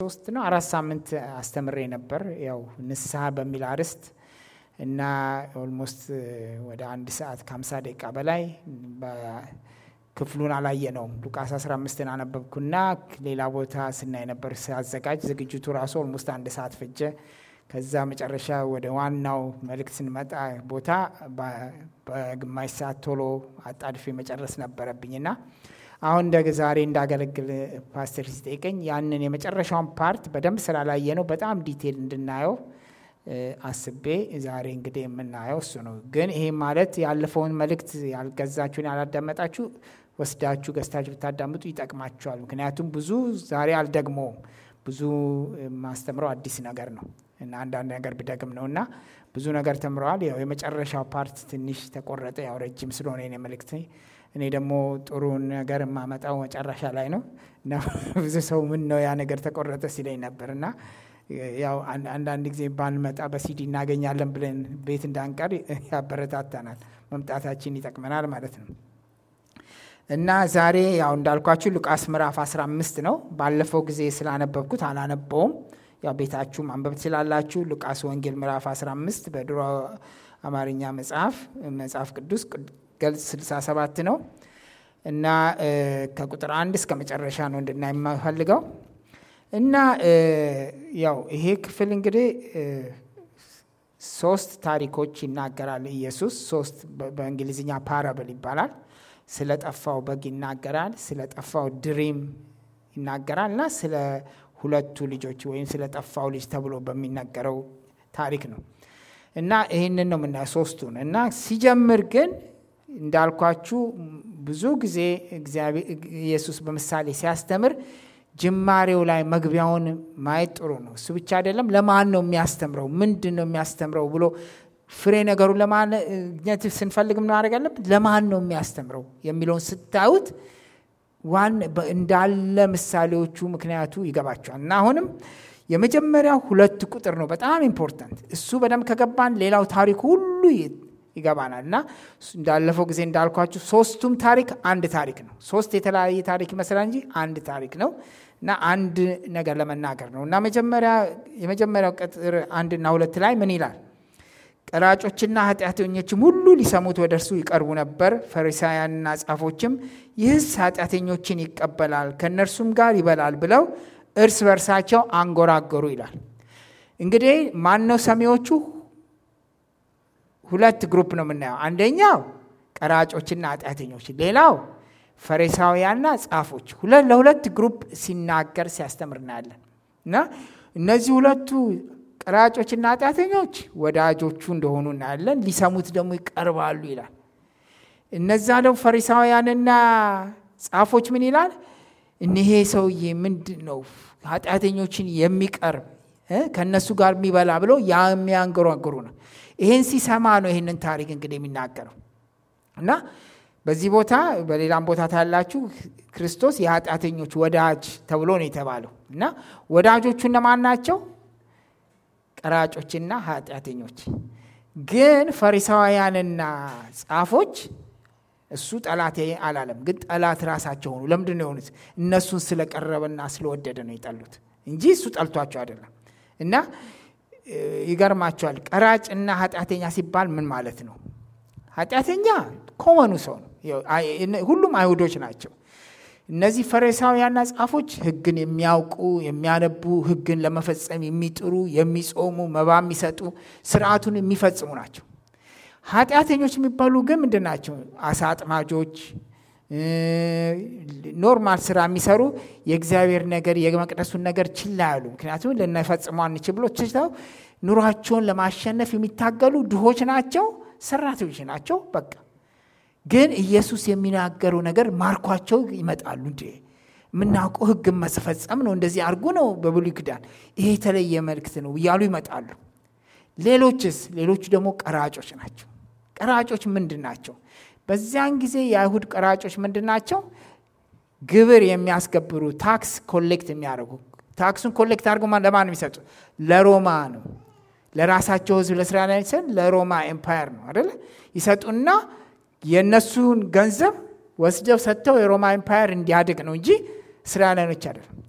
ሶስት ነው አራት ሳምንት አስተምሬ ነበር። ያው ንስሐ በሚል አርዕስት እና ኦልሞስት ወደ አንድ ሰዓት ከሀምሳ ደቂቃ በላይ ክፍሉን አላየ ነውም። ሉቃስ 15ን አነበብኩና ሌላ ቦታ ስናይ ነበር ሲያዘጋጅ ዝግጅቱ ራሱ ኦልሞስት አንድ ሰዓት ፈጀ። ከዛ መጨረሻ ወደ ዋናው መልእክት ስንመጣ ቦታ በግማሽ ሰዓት ቶሎ አጣድፌ መጨረስ ነበረብኝና አሁን እንደ ዛሬ እንዳገለግል ፓስተር ሲጠይቀኝ ያንን የመጨረሻውን ፓርት በደንብ ስላላየ ነው በጣም ዲቴል እንድናየው አስቤ ዛሬ እንግዲህ የምናየው እሱ ነው። ግን ይሄ ማለት ያለፈውን መልእክት ያልገዛችሁን ያላዳመጣችሁ ወስዳችሁ ገዝታችሁ ብታዳምጡ ይጠቅማችኋል። ምክንያቱም ብዙ ዛሬ አልደግመውም። ብዙ ማስተምረው አዲስ ነገር ነው እና አንዳንድ ነገር ብደግም ነው እና ብዙ ነገር ተምረዋል። ያው የመጨረሻው ፓርት ትንሽ ተቆረጠ። ያው ረጅም ስለሆነ የኔ መልእክት እኔ ደግሞ ጥሩ ነገር የማመጣው መጨረሻ ላይ ነው እና ብዙ ሰው ምን ነው ያ ነገር ተቆረጠ ሲለኝ ነበር እና ያው አንዳንድ ጊዜ ባንመጣ በሲዲ እናገኛለን ብለን ቤት እንዳንቀር ያበረታታናል። መምጣታችን ይጠቅመናል ማለት ነው እና ዛሬ ያው እንዳልኳችሁ ሉቃስ ምዕራፍ 15 ነው። ባለፈው ጊዜ ስላነበብኩት አላነበውም። ያው ቤታችሁ ማንበብ ትችላላችሁ። ሉቃስ ወንጌል ምዕራፍ 15 በድሮ አማርኛ መጽሐፍ መጽሐፍ ቅዱስ ገልጽ 67 ነው እና ከቁጥር አንድ እስከ መጨረሻ ነው እንድናይ የማፈልገው እና ያው ይሄ ክፍል እንግዲህ ሶስት ታሪኮች ይናገራል። ኢየሱስ ሶስት በእንግሊዝኛ ፓራብል ይባላል። ስለ ጠፋው በግ ይናገራል፣ ስለ ጠፋው ድሪም ይናገራል እና ስለ ሁለቱ ልጆች ወይም ስለ ጠፋው ልጅ ተብሎ በሚነገረው ታሪክ ነው እና ይህንን ነው የምናየው ሶስቱን እና ሲጀምር ግን እንዳልኳችሁ ብዙ ጊዜ ኢየሱስ በምሳሌ ሲያስተምር ጅማሬው ላይ መግቢያውን ማየት ጥሩ ነው። እሱ ብቻ አይደለም፣ ለማን ነው የሚያስተምረው? ምንድን ነው የሚያስተምረው ብሎ ፍሬ ነገሩን ለማግኘት ስንፈልግ ምን ማድረግ አለብን? ለማን ነው የሚያስተምረው የሚለውን ስታዩት ዋን እንዳለ ምሳሌዎቹ ምክንያቱ ይገባቸዋል። እና አሁንም የመጀመሪያው ሁለት ቁጥር ነው በጣም ኢምፖርታንት። እሱ በደንብ ከገባን ሌላው ታሪክ ሁሉ ይገባናል። እና እንዳለፈው ጊዜ እንዳልኳችሁ ሶስቱም ታሪክ አንድ ታሪክ ነው። ሶስት የተለያየ ታሪክ ይመስላል እንጂ አንድ ታሪክ ነው እና አንድ ነገር ለመናገር ነው እና መጀመሪያ የመጀመሪያው ቁጥር አንድና ሁለት ላይ ምን ይላል? ቀራጮችና ኃጢአተኞችም ሁሉ ሊሰሙት ወደ እርሱ ይቀርቡ ነበር። ፈሪሳውያንና ጻፎችም ይህስ ኃጢአተኞችን ይቀበላል ከእነርሱም ጋር ይበላል ብለው እርስ በርሳቸው አንጎራጎሩ ይላል። እንግዲህ ማን ነው ሰሚዎቹ? ሁለት ግሩፕ ነው የምናየው። አንደኛው ቀራጮችና ኃጢአተኞች፣ ሌላው ፈሪሳውያንና ጻፎች። ለሁለት ግሩፕ ሲናገር ሲያስተምር እናያለን እና እነዚህ ሁለቱ ቀራጮችና ኃጢአተኞች ወዳጆቹ እንደሆኑ እናያለን። ሊሰሙት ደግሞ ይቀርባሉ ይላል። እነዛ ደግሞ ፈሪሳውያንና ጻፎች ምን ይላል? እኒሄ ሰውዬ ምንድን ነው ኃጢአተኞችን የሚቀርብ ከእነሱ ጋር የሚበላ ብለው የሚያንገሯግሩ ነው። ይህን ሲሰማ ነው ይህንን ታሪክ እንግዲህ የሚናገረው እና በዚህ ቦታ በሌላም ቦታ ታያላችሁ ክርስቶስ የኃጢአተኞች ወዳጅ ተብሎ ነው የተባለው እና ወዳጆቹ እነማን ናቸው? ቀራጮችና ኃጢአተኞች። ግን ፈሪሳውያንና ጻፎች እሱ ጠላት አላለም፣ ግን ጠላት ራሳቸው ሆኑ። ለምንድን ነው የሆኑት? እነሱን ስለቀረበና ስለወደደ ነው የጠሉት እንጂ እሱ ጠልቷቸው አይደለም። እና ይገርማቸዋል። ቀራጭ እና ኃጢአተኛ ሲባል ምን ማለት ነው? ኃጢአተኛ ኮመኑ ሰው ነው። ሁሉም አይሁዶች ናቸው። እነዚህ ፈሪሳውያንና ጻፎች ሕግን የሚያውቁ የሚያነቡ፣ ሕግን ለመፈጸም የሚጥሩ፣ የሚጾሙ፣ መባ የሚሰጡ፣ ስርዓቱን የሚፈጽሙ ናቸው። ኃጢአተኞች የሚባሉ ግን ምንድን ናቸው? አሳ አጥማጆች፣ ኖርማል ስራ የሚሰሩ የእግዚአብሔር ነገር የመቅደሱን ነገር ችላ ያሉ፣ ምክንያቱም ልንፈጽሙ አንችል ብሎ ችተው ኑሯቸውን ለማሸነፍ የሚታገሉ ድሆች ናቸው፣ ሰራተኞች ናቸው። በቃ ግን ኢየሱስ የሚናገረው ነገር ማርኳቸው ይመጣሉ። እንዴ የምናውቀው ህግን መስፈጸም ነው፣ እንደዚህ አድርጉ ነው በብሉይ ኪዳን፣ ይሄ የተለየ መልእክት ነው እያሉ ይመጣሉ። ሌሎችስ? ሌሎቹ ደግሞ ቀራጮች ናቸው። ቀራጮች ምንድን ናቸው? በዚያን ጊዜ የአይሁድ ቀራጮች ምንድን ናቸው? ግብር የሚያስገብሩ ታክስ ኮሌክት የሚያደርጉ ታክሱን ኮሌክት አድርገው ለማን ነው የሚሰጡ? ለሮማ ነው። ለራሳቸው ህዝብ ለእስራኤል ሰን ለሮማ ኤምፓየር ነው አደለ? ይሰጡና የእነሱን ገንዘብ ወስደው ሰጥተው የሮማ ኤምፓየር እንዲያድግ ነው እንጂ እስራኤላኖች አይደለም።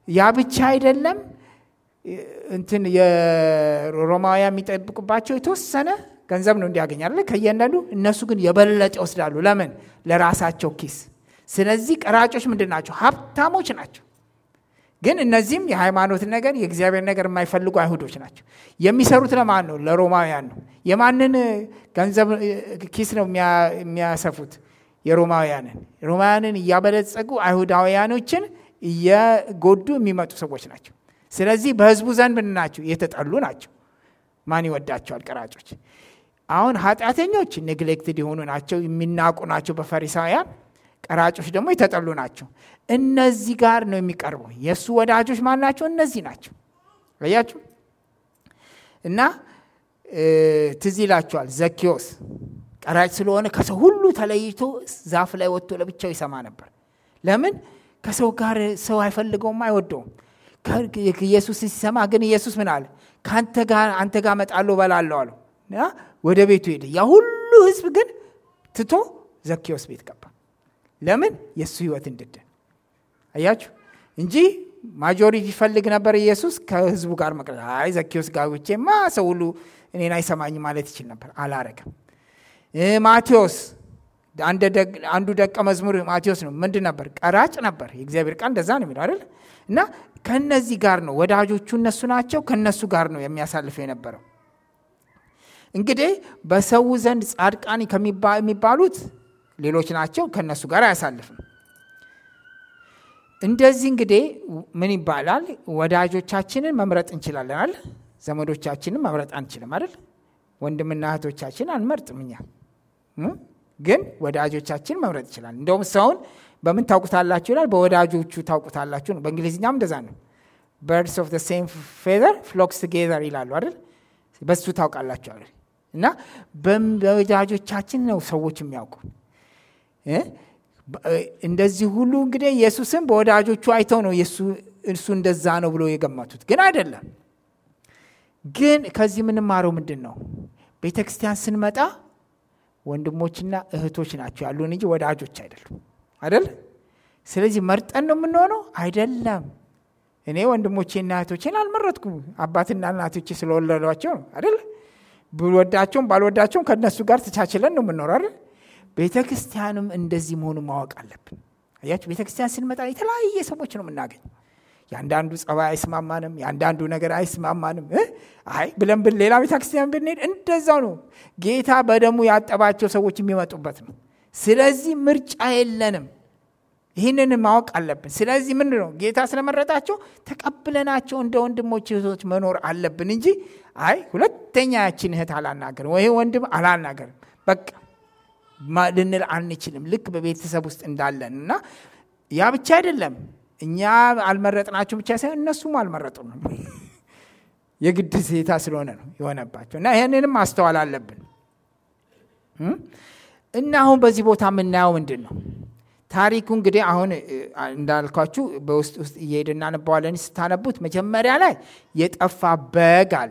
ያ ብቻ አይደለም። እንትን የሮማውያን የሚጠብቁባቸው የተወሰነ ገንዘብ ነው እንዲያገኛለ ከእያንዳንዱ እነሱ ግን የበለጠ ይወስዳሉ። ለምን? ለራሳቸው ኪስ። ስለዚህ ቀራጮች ምንድን ናቸው? ሀብታሞች ናቸው። ግን እነዚህም የሃይማኖት ነገር የእግዚአብሔር ነገር የማይፈልጉ አይሁዶች ናቸው። የሚሰሩት ለማን ነው? ለሮማውያን ነው። የማንን ገንዘብ ኪስ ነው የሚያሰፉት? የሮማውያንን። ሮማውያንን እያበለጸጉ አይሁዳውያኖችን እየጎዱ የሚመጡ ሰዎች ናቸው። ስለዚህ በህዝቡ ዘንድ ምን ናቸው? የተጠሉ ናቸው። ማን ይወዳቸዋል? ቀራጮች። አሁን ኃጢአተኞች ኔግሌክትድ የሆኑ ናቸው፣ የሚናቁ ናቸው በፈሪሳውያን። ቀራጮች ደግሞ የተጠሉ ናቸው። እነዚህ ጋር ነው የሚቀርበው። የእሱ ወዳጆች ማን ናቸው? እነዚህ ናቸው። አያችሁ እና ትዝ ይላችኋል ዘኪዎስ ቀራጭ ስለሆነ ከሰው ሁሉ ተለይቶ ዛፍ ላይ ወጥቶ ለብቻው ይሰማ ነበር። ለምን? ከሰው ጋር ሰው አይፈልገውም፣ አይወደውም። ኢየሱስ ሲሰማ ግን ኢየሱስ ምን አለ? ከአንተ ጋር አንተ ጋር እመጣለሁ እበላለሁ አለው እና ወደ ቤቱ ሄደ። ያ ሁሉ ህዝብ ግን ትቶ ዘኪዎስ ቤት ገባ። ለምን? የእሱ ህይወት እንድድን አያችሁ እንጂ ማጆሪቲ ይፈልግ ነበር ኢየሱስ ከህዝቡ ጋር መቅረት። አይ ዘኪዎስ ጋር ብቼማ ሰው ሁሉ እኔን አይሰማኝ ማለት ይችል ነበር። አላረገም። ማቴዎስ አንዱ ደቀ መዝሙር ማቴዎስ ነው። ምንድን ነበር? ቀራጭ ነበር። የእግዚአብሔር ቃል እንደዛ ነው የሚለው አይደል? እና ከነዚህ ጋር ነው ወዳጆቹ እነሱ ናቸው። ከነሱ ጋር ነው የሚያሳልፈው የነበረው። እንግዲህ በሰው ዘንድ ጻድቃን የሚባሉት ሌሎች ናቸው። ከነሱ ጋር አያሳልፍም። እንደዚህ እንግዲህ ምን ይባላል? ወዳጆቻችንን መምረጥ እንችላለን አይደል? ዘመዶቻችንን መምረጥ አንችልም አይደል? ወንድምና እህቶቻችን አንመርጥም እኛ ግን ወዳጆቻችን መምረጥ ይችላል። እንደውም ሰውን በምን ታውቁታላችሁ ይላል? በወዳጆቹ ታውቁታላችሁ ነው። በእንግሊዝኛም እንደዛ ነው። በርድስ ኦፍ ሴም ፌዘር ፍሎክስ ቱጌዘር ይላሉ አይደል? በሱ ታውቃላችሁ አይደል? እና በወዳጆቻችን ነው ሰዎች የሚያውቁ። እንደዚህ ሁሉ እንግዲህ ኢየሱስም በወዳጆቹ አይተው ነው እሱ እንደዛ ነው ብሎ የገመቱት፣ ግን አይደለም። ግን ከዚህ የምንማረው ምንድን ነው? ቤተ ክርስቲያን ስንመጣ ወንድሞችና እህቶች ናቸው ያሉን እንጂ ወዳጆች አይደሉም። አይደል? ስለዚህ መርጠን ነው የምንሆነው አይደለም። እኔ ወንድሞቼና እህቶቼን አልመረጥኩም። አባትና እናቶቼ ስለወለዷቸው ነው አይደል? ብወዳቸውም ባልወዳቸውም ከእነሱ ጋር ተቻችለን ነው የምንኖረው አይደል? ቤተ ክርስቲያንም እንደዚህ መሆኑ ማወቅ አለብን። አያችሁ፣ ቤተ ክርስቲያን ስንመጣ የተለያየ ሰዎች ነው የምናገኘው። የአንዳንዱ ጸባይ አይስማማንም፣ የአንዳንዱ ነገር አይስማማንም። አይ ብለን ብን ሌላ ቤተ ክርስቲያን ብንሄድ እንደዛው ነው። ጌታ በደሙ ያጠባቸው ሰዎች የሚመጡበት ነው። ስለዚህ ምርጫ የለንም። ይህንን ማወቅ አለብን። ስለዚህ ምን ነው ጌታ ስለመረጣቸው ተቀብለናቸው እንደ ወንድሞች እህቶች መኖር አለብን እንጂ አይ ሁለተኛ ያችን እህት አላናገርም ወይ ወንድም አላናገርም በቃ ልንል አንችልም። ልክ በቤተሰብ ውስጥ እንዳለን እና ያ ብቻ አይደለም እኛ አልመረጥናቸው ብቻ ሳይሆን እነሱም አልመረጡም ነው። የግድ ሴታ ስለሆነ ነው የሆነባቸው እና ይህንንም ማስተዋል አለብን። እና አሁን በዚህ ቦታ የምናየው ምንድን ነው? ታሪኩ እንግዲህ አሁን እንዳልኳችሁ በውስጥ ውስጥ እየሄድ እናነባዋለን። ስታነቡት መጀመሪያ ላይ የጠፋ በግ አለ።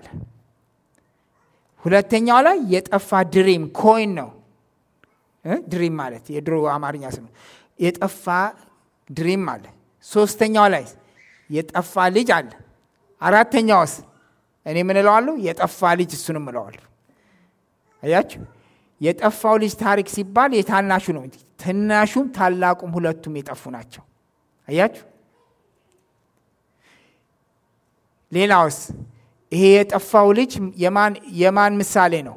ሁለተኛው ላይ የጠፋ ድሪም ኮይን ነው። ድሪም ማለት የድሮ አማርኛ ስም የጠፋ ድሪም አለ። ሶስተኛው ላይ የጠፋ ልጅ አለ። አራተኛውስ እኔ ምን እለዋለሁ? የጠፋ ልጅ እሱንም እለዋለሁ። አያችሁ፣ የጠፋው ልጅ ታሪክ ሲባል የታናሹ ነው። ትናሹም ታላቁም ሁለቱም የጠፉ ናቸው። አያችሁ። ሌላውስ ይሄ የጠፋው ልጅ የማን ምሳሌ ነው?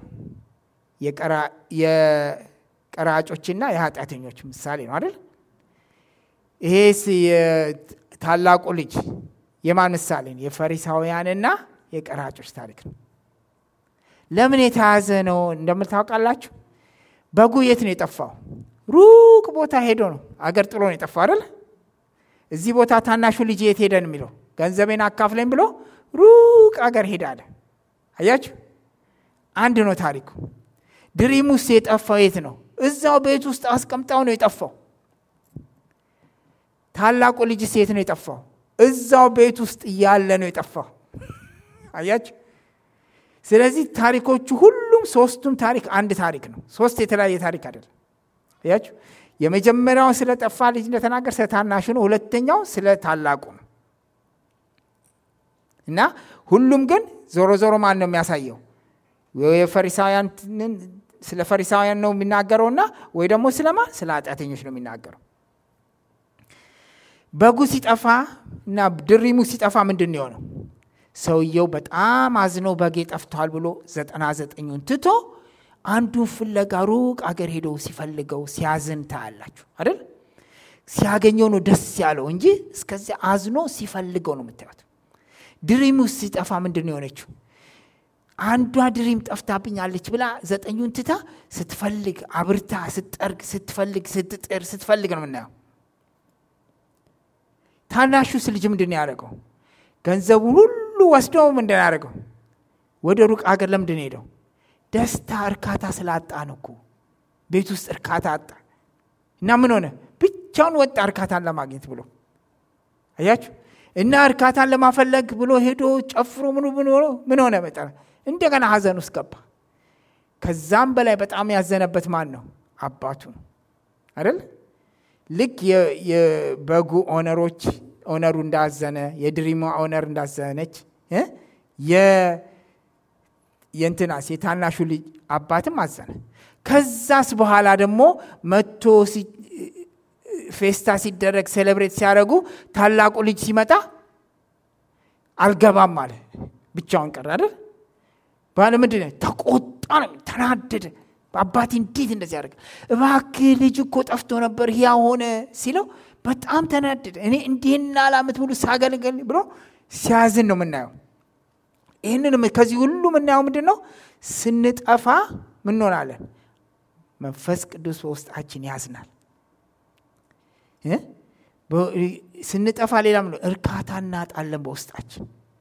የቀራጮችና የኃጢአተኞች ምሳሌ ነው አይደል? ይሄስ ታላቁ ልጅ የማን ምሳሌ ነው? የፈሪሳውያንና የቀራጮች ታሪክ ነው። ለምን የተያዘ ነው እንደምታውቃላችሁ? በጉ የት ነው የጠፋው? ሩቅ ቦታ ሄዶ ነው አገር ጥሎ ነው የጠፋው አይደል? እዚህ ቦታ ታናሹ ልጅ የት ሄደን የሚለው ገንዘቤን አካፍለኝ ብሎ ሩቅ አገር ሄደ አለ። አያችሁ፣ አንድ ነው ታሪኩ። ድሪሙስ የጠፋው የት ነው? እዛው ቤት ውስጥ አስቀምጣው ነው የጠፋው። ታላቁ ልጅስ የት ነው የጠፋው? እዛው ቤት ውስጥ እያለ ነው የጠፋው። አያችሁ። ስለዚህ ታሪኮቹ ሁሉም ሶስቱም ታሪክ አንድ ታሪክ ነው። ሶስት የተለያየ ታሪክ አይደለም። አያችሁ። የመጀመሪያው ስለ ጠፋ ልጅ እንደተናገር ስለ ታናሹ ነው። ሁለተኛው ስለ ታላቁ ነው። እና ሁሉም ግን ዞሮ ዞሮ ማን ነው የሚያሳየው? የፈሪሳውያን ስለ ፈሪሳውያን ነው የሚናገረውና ወይ ደግሞ ስለማ ስለ ኃጢአተኞች ነው የሚናገረው። በጉ ሲጠፋ እና ድሪሙ ሲጠፋ ምንድን ነው የሆነው? ሰውየው በጣም አዝኖ በጌ ጠፍቷል ብሎ ዘጠና ዘጠኙን ትቶ አንዱን ፍለጋ ሩቅ አገር ሄዶ ሲፈልገው ሲያዝን ታያላችሁ አይደል? ሲያገኘው ነው ደስ ያለው እንጂ እስከዚያ አዝኖ ሲፈልገው ነው የምታዩት። ድሪሙ ሲጠፋ ምንድን ነው የሆነችው? አንዷ ድሪም ጠፍታብኛለች ብላ ዘጠኙን ትታ ስትፈልግ አብርታ ስትጠርግ ስትፈልግ ስትጥር ስትፈልግ ነው የምናየው። ታናሹስ ልጅ ምንድን ነው ያደረገው? ገንዘቡን ሁሉ ወስዶ ምንድን ያደረገው? ወደ ሩቅ አገር ለምንድን ሄደው? ደስታ እርካታ ስላጣ ነው እኮ ቤት ውስጥ እርካታ አጣ እና ምን ሆነ? ብቻውን ወጣ እርካታን ለማግኘት ብሎ አያችሁ። እና እርካታን ለማፈለግ ብሎ ሄዶ ጨፍሮ ምኑ ምን ሆኖ ምን ሆነ? መጠ እንደገና ሀዘን ውስጥ ገባ። ከዛም በላይ በጣም ያዘነበት ማን ነው? አባቱ ነው አይደል? ልክ የበጉ ኦነሮች ኦነሩ እንዳዘነ የድሪማ ኦነር እንዳዘነች የእንትናስ የታናሹ ልጅ አባትም አዘነ። ከዛስ በኋላ ደግሞ መቶ ፌስታ ሲደረግ ሴሌብሬት ሲያደርጉ ታላቁ ልጅ ሲመጣ አልገባም አለ። ብቻውን ቀረ አይደል? ባለ ምንድን ነው ተቆጣ፣ ነው ተናደደ። አባቴ እንዴት እንደዚህ ያደርግ? እባክህ ልጅ እኮ ጠፍቶ ነበር ያ ሆነ ሲለው በጣም ተናደደ። እኔ እንዲህና ዓመት ሙሉ ሳገለገል ብሎ ሲያዝን ነው የምናየው። ይህንን ከዚህ ሁሉ የምናየው ምንድን ነው? ስንጠፋ ምን እንሆናለን? መንፈስ ቅዱስ በውስጣችን ያዝናል። ስንጠፋ ሌላ ምን እርካታ እናጣለን በውስጣችን።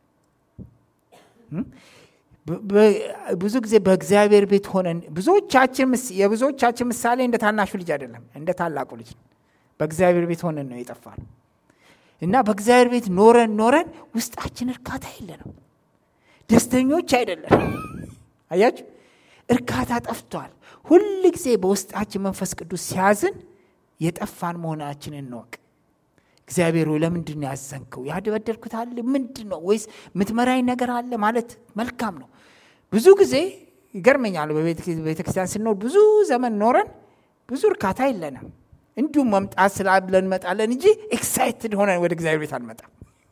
ብዙ ጊዜ በእግዚአብሔር ቤት ሆነን ብዙዎቻችን የብዙዎቻችን ምሳሌ እንደ ታናሹ ልጅ አይደለም፣ እንደ ታላቁ ልጅ ነው። በእግዚአብሔር ቤት ሆነን ነው የጠፋነው እና በእግዚአብሔር ቤት ኖረን ኖረን ውስጣችን እርካታ የለንም፣ ደስተኞች አይደለም። አያችሁ፣ እርካታ ጠፍቷል። ሁል ጊዜ በውስጣችን መንፈስ ቅዱስ ሲያዝን የጠፋን መሆናችንን እንወቅ። እግዚአብሔር ሆይ ለምንድን ነው ያዘንከው? ያደበደልኩት አለ ምንድን ነው? ወይስ የምትመራኝ ነገር አለ ማለት መልካም ነው። ብዙ ጊዜ ይገርመኛል። በቤተክርስቲያን ስንኖር ብዙ ዘመን ኖረን ብዙ እርካታ የለንም። እንዲሁም መምጣት ስላለን እንመጣለን እንጂ ኤክሳይትድ ሆነን ወደ እግዚአብሔር ቤት አንመጣም።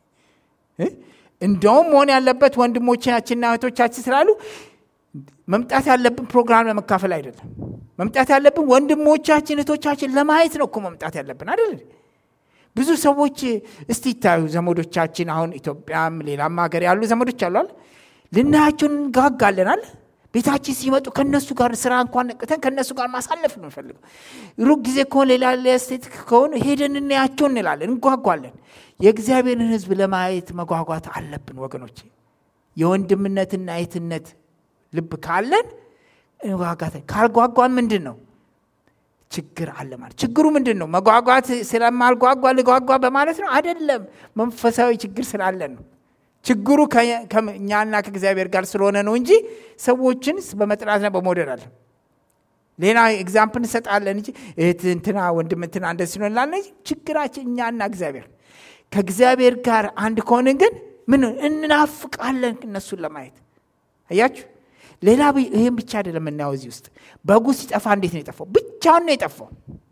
እንደውም መሆን ያለበት ወንድሞቻችንና እህቶቻችን ስላሉ መምጣት ያለብን ፕሮግራም ለመካፈል አይደለም። መምጣት ያለብን ወንድሞቻችን እህቶቻችን ለማየት ነው እኮ መምጣት ያለብን አይደል? ብዙ ሰዎች እስቲ ይታዩ ዘመዶቻችን፣ አሁን ኢትዮጵያም ሌላም ሀገር ያሉ ዘመዶች አሏል። ልናያቸውን እንጋጋለናል። ቤታችን ሲመጡ ከነሱ ጋር ስራ እንኳን ነቅተን ከነሱ ጋር ማሳለፍ ነው እንፈልገው። ሩቅ ጊዜ ከሆነ ሌላ ስቴት ከሆነ ሄደን እናያቸው እንላለን፣ እንጓጓለን። የእግዚአብሔርን ሕዝብ ለማየት መጓጓት አለብን ወገኖቼ። የወንድምነትና የትነት ልብ ካለን እንጓጓት። ካልጓጓን ምንድን ነው ችግር አለ ማለት። ችግሩ ምንድን ነው? መጓጓት ስለማልጓጓ ልጓጓ በማለት ነው አይደለም። መንፈሳዊ ችግር ስላለን ነው። ችግሩ ከእኛና ከእግዚአብሔር ጋር ስለሆነ ነው እንጂ ሰዎችን በመጥላትና በመውደድ አለ። ሌላ ኤግዛምፕል እንሰጣለን እንጂ እህት እንትና ወንድም እንትና እንደዚህ ነው እንላለን እንጂ ችግራችን እኛና እግዚአብሔር። ከእግዚአብሔር ጋር አንድ ከሆንን ግን ምን እናፍቃለን እነሱን ለማየት አያችሁ። ሌላ ይህም ብቻ አይደለም የምናየው እዚህ ውስጥ በጉ ሲጠፋ እንዴት ነው የጠፋው? ብቻውን ነው የጠፋው።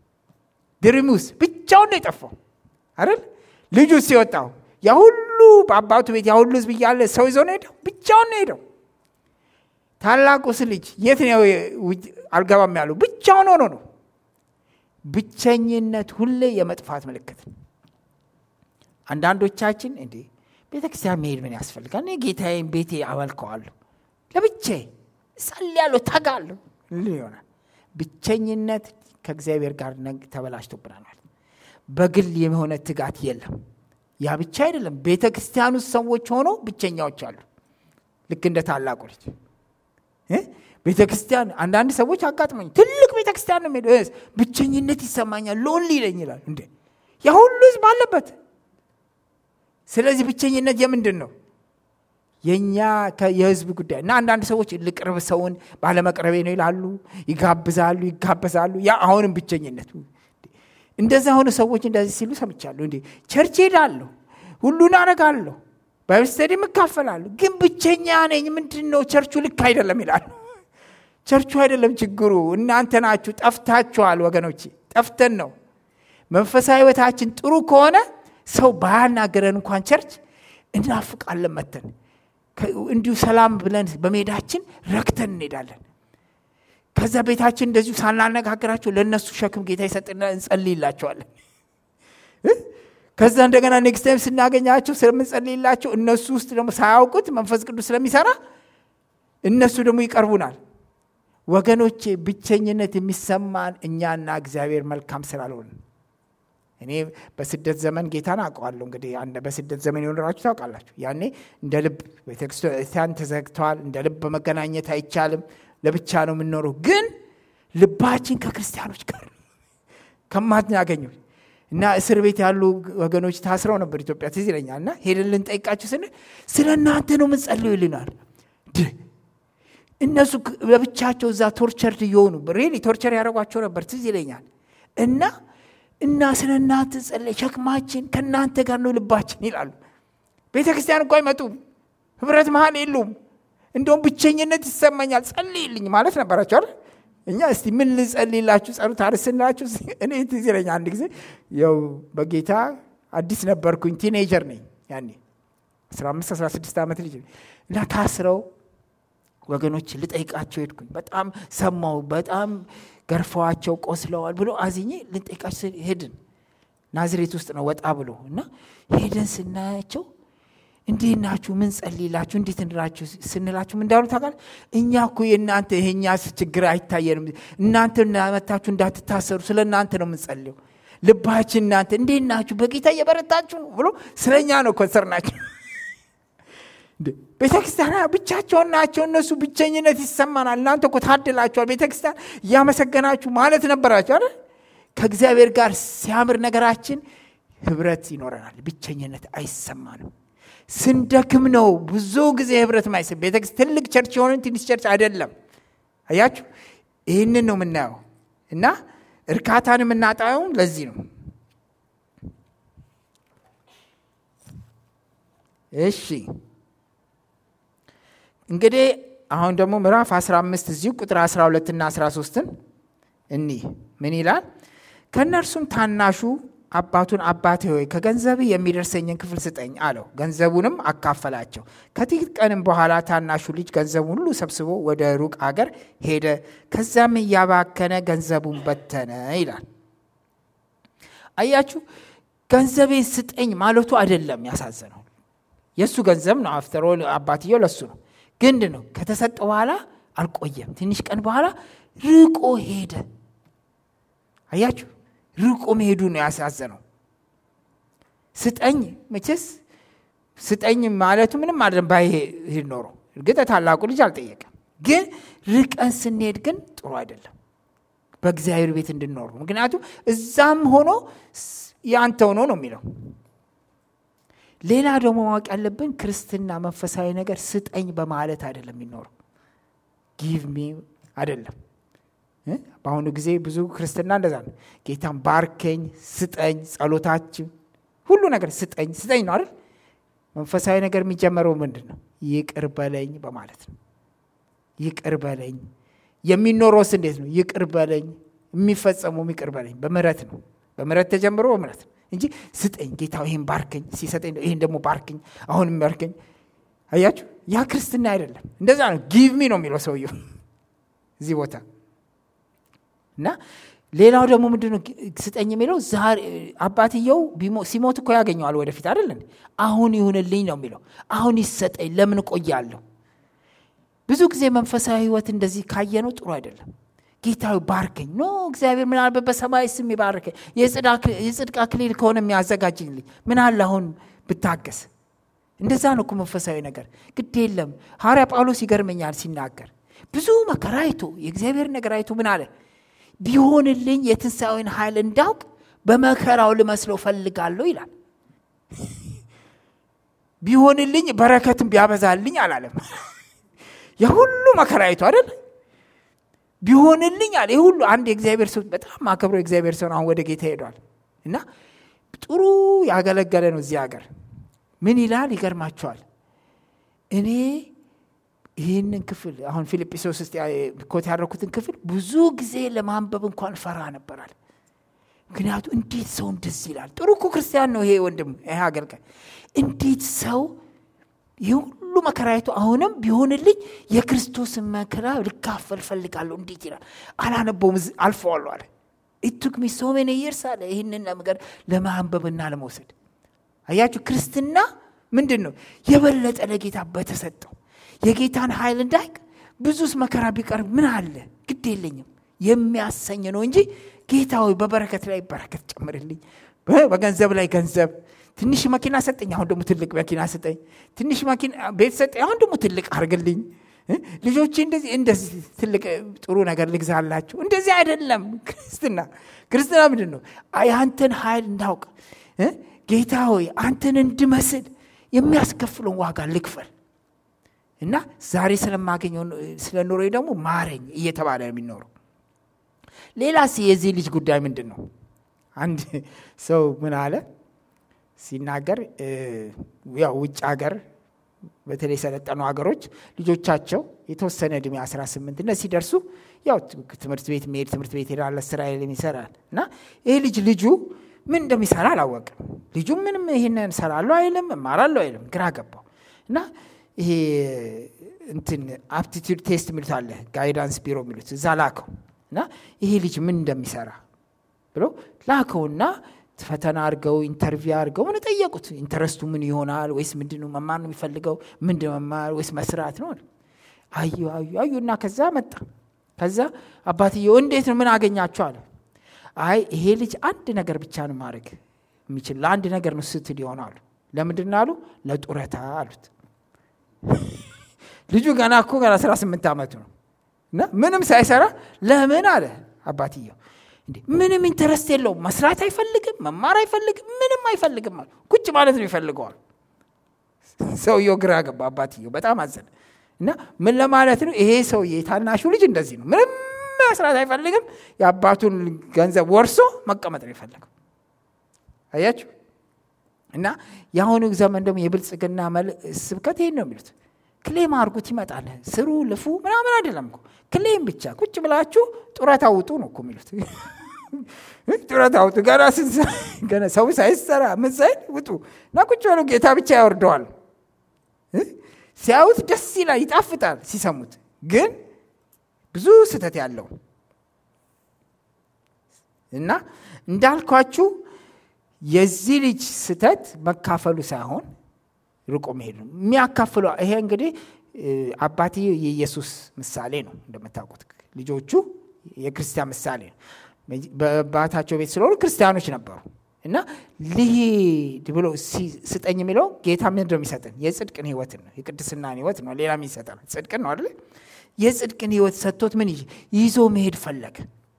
ድርሙስ ብቻውን ነው የጠፋው አይደል? ልጁ ሲወጣው ያ ሁሉ በአባቱ ቤት ያ ሁሉ ህዝብ እያለ ሰው ይዞ ነው ሄደው፣ ብቻውን ነው ሄደው። ታላቁስ ልጅ የት ነው አልገባም ያለው? ብቻውን ሆኖ ነው። ብቸኝነት ሁሌ የመጥፋት ምልክት ነው። አንዳንዶቻችን እንዴ ቤተ ክርስቲያን መሄድ ምን ያስፈልጋል? እኔ ጌታዬን ቤቴ አመልከዋለሁ ለብቻዬ እጸልያለሁ፣ ተጋለሁ ይሆናል። ብቸኝነት ከእግዚአብሔር ጋር ተበላሽቶብናል ማለት በግል የሆነ ትጋት የለም። ያ ብቻ አይደለም። ቤተ ክርስቲያን ውስጥ ሰዎች ሆኖ ብቸኛዎች አሉ። ልክ እንደ ታላቁ ልጅ ቤተ ክርስቲያን አንዳንድ ሰዎች አጋጥመኝ ትልቅ ቤተ ክርስቲያን ነው የሚሄዱ ብቸኝነት ይሰማኛል፣ ሎንሊ ይለኝ ይላል። እንዴ ያ ሁሉ ህዝብ አለበት። ስለዚህ ብቸኝነት የምንድን ነው? የእኛ የህዝብ ጉዳይ እና አንዳንድ ሰዎች ልቅርብ ሰውን ባለመቅረቤ ነው ይላሉ፣ ይጋብዛሉ፣ ይጋበዛሉ። ያ አሁንም ብቸኝነት እንደዛ ሆነ ሰዎች እንደዚህ ሲሉ ሰምቻለሁ። እንዴ ቸርች ሄዳለሁ፣ ሁሉን አረጋለሁ፣ ባይብል ስተዲም እካፈላለሁ፣ ግን ብቸኛ ነኝ። ምንድን ነው ቸርቹ ልክ አይደለም ይላሉ። ቸርቹ አይደለም ችግሩ፣ እናንተ ናችሁ። ጠፍታችኋል ወገኖቼ፣ ጠፍተን ነው። መንፈሳዊ ሕይወታችን ጥሩ ከሆነ ሰው ባያናገረን እንኳን ቸርች እናፍቃለን መተን እንዲሁ ሰላም ብለን በሜዳችን ረክተን እንሄዳለን። ከዛ ቤታችን እንደዚሁ ሳናነጋግራቸው ለእነሱ ሸክም ጌታ ይሰጥና እንጸልይላቸዋለን። ከዛ እንደገና ኔክስት ታይም ስናገኛቸው ስለምንጸልይላቸው እነሱ ውስጥ ደግሞ ሳያውቁት መንፈስ ቅዱስ ስለሚሰራ እነሱ ደግሞ ይቀርቡናል። ወገኖቼ ብቸኝነት የሚሰማን እኛና እግዚአብሔር መልካም ስላልሆን እኔ በስደት ዘመን ጌታን አውቀዋለሁ። እንግዲህ በስደት ዘመን የኖራችሁ ታውቃላችሁ። ያኔ እንደ ልብ ቤተክርስቲያን ተዘግተዋል። እንደ ልብ በመገናኘት አይቻልም። ለብቻ ነው የምንኖረው። ግን ልባችን ከክርስቲያኖች ጋር ከማናገኘው እና እስር ቤት ያሉ ወገኖች ታስረው ነበር ኢትዮጵያ ትዝ ይለኛል። እና ሄደን ልንጠይቃቸው ስንል ስለ እናንተ ነው የምንጸልዩ ይልናል። እነሱ ለብቻቸው እዛ ቶርቸርድ እየሆኑ ሬሊ ቶርቸር ያደረጓቸው ነበር ትዝ ይለኛል እና እና ስለ እናንተ ጸለይ፣ ሸክማችን ከእናንተ ጋር ነው ልባችን ይላሉ። ቤተ ክርስቲያን እኮ አይመጡም፣ ህብረት መሀል የሉም። እንደውም ብቸኝነት ይሰማኛል ጸልይልኝ ማለት ነበራቸው አይደል? እኛ እስቲ ምን ልጸልይላችሁ ጸሎት አርስንላችሁ። እኔ ትዝ ይለኛል አንድ ጊዜ ያው በጌታ አዲስ ነበርኩኝ፣ ቲኔጀር ነኝ ያኔ 15 16 ዓመት ልጅ እና ታስረው ወገኖች ልጠይቃቸው ሄድኩኝ። በጣም ሰማው በጣም ገርፈዋቸው ቆስለዋል ብሎ አዝኜ ልንጠይቃቸው ሄድን። ናዝሬት ውስጥ ነው ወጣ ብሎ እና ሄደን ስናያቸው እንዴት ናችሁ? ምን ጸልይላችሁ? እንዴት እንድናችሁ ስንላችሁ ምን እንዳሉ ታውቃለህ? እኛ እኮ የእናንተ ይሄኛ ችግር አይታየንም። እናንተ መታችሁ እንዳትታሰሩ ስለ እናንተ ነው የምንጸልየው። ልባችን እናንተ እንዴት ናችሁ? በጌታ እየበረታችሁ ነው ብሎ ስለ እኛ ነው ኮንሰር ናቸው። ቤተ ክርስቲያን ብቻቸውን ናቸው። እነሱ ብቸኝነት ይሰማናል። እናንተ እኮ ታድላችኋል። ቤተ ክርስቲያን እያመሰገናችሁ ማለት ነበራቸው አይደል? ከእግዚአብሔር ጋር ሲያምር ነገራችን ህብረት ይኖረናል። ብቸኝነት አይሰማንም። ስንደክም ነው ብዙ ጊዜ ህብረት ማይስብ ቤተ ትልቅ ቸርች የሆነን ትንሽ ቸርች አይደለም። አያችሁ፣ ይህንን ነው የምናየው እና እርካታን የምናጣውም ለዚህ ነው። እሺ እንግዲህ አሁን ደግሞ ምዕራፍ 15 እዚሁ ቁጥር 12 እና 13ን እኒህ ምን ይላል? ከእነርሱም ታናሹ አባቱን አባቴ ሆይ ከገንዘብ የሚደርሰኝን ክፍል ስጠኝ አለው። ገንዘቡንም አካፈላቸው። ከጥቂት ቀንም በኋላ ታናሹ ልጅ ገንዘቡን ሁሉ ሰብስቦ ወደ ሩቅ አገር ሄደ። ከዛም እያባከነ ገንዘቡን በተነ ይላል። አያችሁ፣ ገንዘቤን ስጠኝ ማለቱ አይደለም ያሳዘነው። የእሱ ገንዘብ ነው። አፍተሮ አባትየው ለሱ ነው። ግንድ ነው። ከተሰጠ በኋላ አልቆየም። ትንሽ ቀን በኋላ ርቆ ሄደ። አያችሁ ርቆ መሄዱ ነው ያሳዘነው። ስጠኝ መቼስ ስጠኝ ማለቱ ምንም አይደለም ባይሄድ ኖሮ። እርግጥ ታላቁ ልጅ አልጠየቀም። ግን ርቀን ስንሄድ ግን ጥሩ አይደለም በእግዚአብሔር ቤት እንድንኖሩ። ምክንያቱም እዛም ሆኖ ያንተ ሆኖ ነው የሚለው። ሌላ ደግሞ ማወቅ ያለብን ክርስትና መንፈሳዊ ነገር ስጠኝ በማለት አይደለም የሚኖረው። ጊቭ ሚ አይደለም በአሁኑ ጊዜ ብዙ ክርስትና እንደዛ ነው። ጌታን ባርከኝ፣ ስጠኝ፣ ጸሎታችን ሁሉ ነገር ስጠኝ ስጠኝ ነው አይደል? መንፈሳዊ ነገር የሚጀመረው ምንድን ነው? ይቅር በለኝ በማለት ነው። ይቅር በለኝ የሚኖረውስ እንዴት ነው? ይቅር በለኝ የሚፈጸመው ይቅር በለኝ በምህረት ነው። በምህረት ተጀምሮ በምህረት ነው እንጂ ስጠኝ ጌታ ይህን ባርከኝ ሲሰጠኝ ይህን ደግሞ ባርከኝ አሁንም ባርከኝ። አያችሁ፣ ያ ክርስትና አይደለም። እንደዛ ነው። ጊቭ ሚ ነው የሚለው ሰውየው እዚህ ቦታ እና ሌላው ደግሞ ምንድነው ስጠኝ የሚለው ዛሬ አባትየው ሲሞት እኮ ያገኘዋል ወደፊት አይደለን አሁን ይሁንልኝ ነው የሚለው አሁን ይሰጠኝ ለምን እቆያለሁ ብዙ ጊዜ መንፈሳዊ ህይወት እንደዚህ ካየነው ጥሩ አይደለም ጌታዊ ባርከኝ ኖ እግዚአብሔር ምናልባት በሰማይ ስም ይባርከኝ የጽድቅ አክሊል ከሆነ የሚያዘጋጅልኝ ምን አለ አሁን ብታገስ እንደዛ ነው እኮ መንፈሳዊ ነገር ግድ የለም ሐዋርያ ጳውሎስ ይገርመኛል ሲናገር ብዙ መከራ አይቶ የእግዚአብሔር ነገር አይቶ ምን አለ ቢሆንልኝ የትንሣኤውን ኃይል እንዳውቅ በመከራው ልመስለው ፈልጋለሁ ይላል። ቢሆንልኝ በረከትም ቢያበዛልኝ አላለም። የሁሉ መከራ አይቶ አይደል ቢሆንልኝ አለ። የሁሉ አንድ የእግዚአብሔር ሰው በጣም ማከብረው የእግዚአብሔር ሰው አሁን ወደ ጌታ ሄዷል እና ጥሩ ያገለገለ ነው እዚህ ሀገር ምን ይላል? ይገርማቸዋል። እኔ ይህንን ክፍል አሁን ፊልጵስዩስ ውስጥ ኮት ያደረኩትን ክፍል ብዙ ጊዜ ለማንበብ እንኳን ፈራ ነበራል። ምክንያቱ እንዴት ሰው እንደዚህ ይላል? ጥሩ እኮ ክርስቲያን ነው ይሄ ወንድም፣ ይሄ አገልጋይ። እንዴት ሰው ይህ ሁሉ መከራየቱ አሁንም ቢሆንልኝ የክርስቶስን መከራ ልካፈል ፈልጋለሁ እንዴት ይላል? አላነበውም፣ አልፈዋለሁ አለ። ኢቱክ ሚ ሶ ሜኒ ይርስ አለ ይህንን ነገር ለማንበብና ለመውሰድ። አያችሁ ክርስትና ምንድን ነው? የበለጠ ለጌታ በተሰጠው የጌታን ኃይል እንዳይቅ ብዙስ መከራ ቢቀርብ ምን አለ ግድ የለኝም የሚያሰኝ ነው እንጂ ጌታ ሆይ በበረከት ላይ በረከት ጨምርልኝ፣ በገንዘብ ላይ ገንዘብ ትንሽ መኪና ሰጠኝ፣ አሁን ደግሞ ትልቅ መኪና ስጠኝ። ትንሽ መኪና ቤት ሰጠኝ፣ አሁን ደግሞ ትልቅ አርግልኝ። ልጆቼ እንደዚህ እንደዚህ ትልቅ ጥሩ ነገር ልግዛላችሁ። እንደዚህ አይደለም ክርስትና። ክርስትና ምንድን ነው? የአንተን ኃይል እንዳውቅ ጌታ ሆይ አንተን እንድመስል የሚያስከፍለውን ዋጋ ልክፈል እና ዛሬ ስለማገኘው ስለ ኑሮ ደግሞ ማረኝ እየተባለ ነው የሚኖረው። ሌላስ የዚህ ልጅ ጉዳይ ምንድን ነው? አንድ ሰው ምን አለ ሲናገር ያው ውጭ ሀገር በተለይ የሰለጠኑ ሀገሮች ልጆቻቸው የተወሰነ እድሜ 18 እነ ሲደርሱ ያው ትምህርት ቤት መሄድ ትምህርት ቤት ሄዳለ ስራ ይሰራል እና ይህ ልጅ ልጁ ምን እንደሚሰራ አላወቅም። ልጁ ምንም ይህንን እሰራለሁ አይልም፣ እማራለሁ አይልም። ግራ ገባው እና ይሄ እንትን አፕቲቱድ ቴስት የሚሉት አለ ጋይዳንስ ቢሮ የሚሉት እዛ ላከው እና ይሄ ልጅ ምን እንደሚሰራ ብሎ ላከውና ፈተና አድርገው ኢንተርቪው አድርገው ምን ጠየቁት። ኢንተረስቱ ምን ይሆናል? ወይስ ምንድን ነው መማር ነው የሚፈልገው? ምንድን መማር ወይስ መስራት ነው? አዩ አዩ አዩ እና ከዛ መጣ። ከዛ አባትየው እንዴት ነው ምን አገኛቸው አለ። አይ ይሄ ልጅ አንድ ነገር ብቻ ነው ማድረግ የሚችል ለአንድ ነገር ነው ስትል ይሆናሉ። ለምንድን ነው አሉ? ለጡረታ አሉት። ልጁ ገና እኮ ገና 18 ዓመቱ ነው እና ምንም ሳይሰራ ለምን አለ አባትየው እንዴ ምንም ኢንተረስት የለውም። መስራት አይፈልግም፣ መማር አይፈልግም፣ ምንም አይፈልግም አሉ። ቁጭ ማለት ነው ይፈልገዋል። ሰውየው ግራ ገባ። አባትየው በጣም አዘነ እና ምን ለማለት ነው ይሄ ሰውዬ የታናሹ ልጅ እንደዚህ ነው። ምንም መስራት አይፈልግም። የአባቱን ገንዘብ ወርሶ መቀመጥ ነው የፈለገው። አያችሁ እና የአሁኑ ዘመን ደግሞ የብልጽግና ስብከት ይሄን ነው የሚሉት። ክሌም አርጉት ይመጣል። ስሩ ልፉ ምናምን አይደለም እኮ ክሌም ብቻ ቁጭ ብላችሁ ጡረታ ውጡ ነው እኮ የሚሉት። ጡረታ ውጡ ገና ገና ሰው ሳይሰራ ምን ሳይል ውጡ እና ቁጭ በሉ። ጌታ ብቻ ያወርደዋል። ሲያዩት ደስ ይላል፣ ይጣፍጣል ሲሰሙት። ግን ብዙ ስህተት ያለው እና እንዳልኳችሁ የዚህ ልጅ ስህተት መካፈሉ ሳይሆን ርቆ መሄድ ነው የሚያካፍለው። ይሄ እንግዲህ አባትዬው የኢየሱስ ምሳሌ ነው እንደምታውቁት። ልጆቹ የክርስቲያን ምሳሌ ነው። በአባታቸው ቤት ስለሆኑ ክርስቲያኖች ነበሩ እና ልሂድ ብሎ ስጠኝ የሚለው ጌታ ምንድን ነው የሚሰጠን? የጽድቅን ህይወትን ነው የቅድስናን ህይወት ነው። ሌላ ምን ይሰጠናል? ጽድቅን ነው አይደለ? የጽድቅን ህይወት ሰጥቶት ምን ይዞ መሄድ ፈለገ።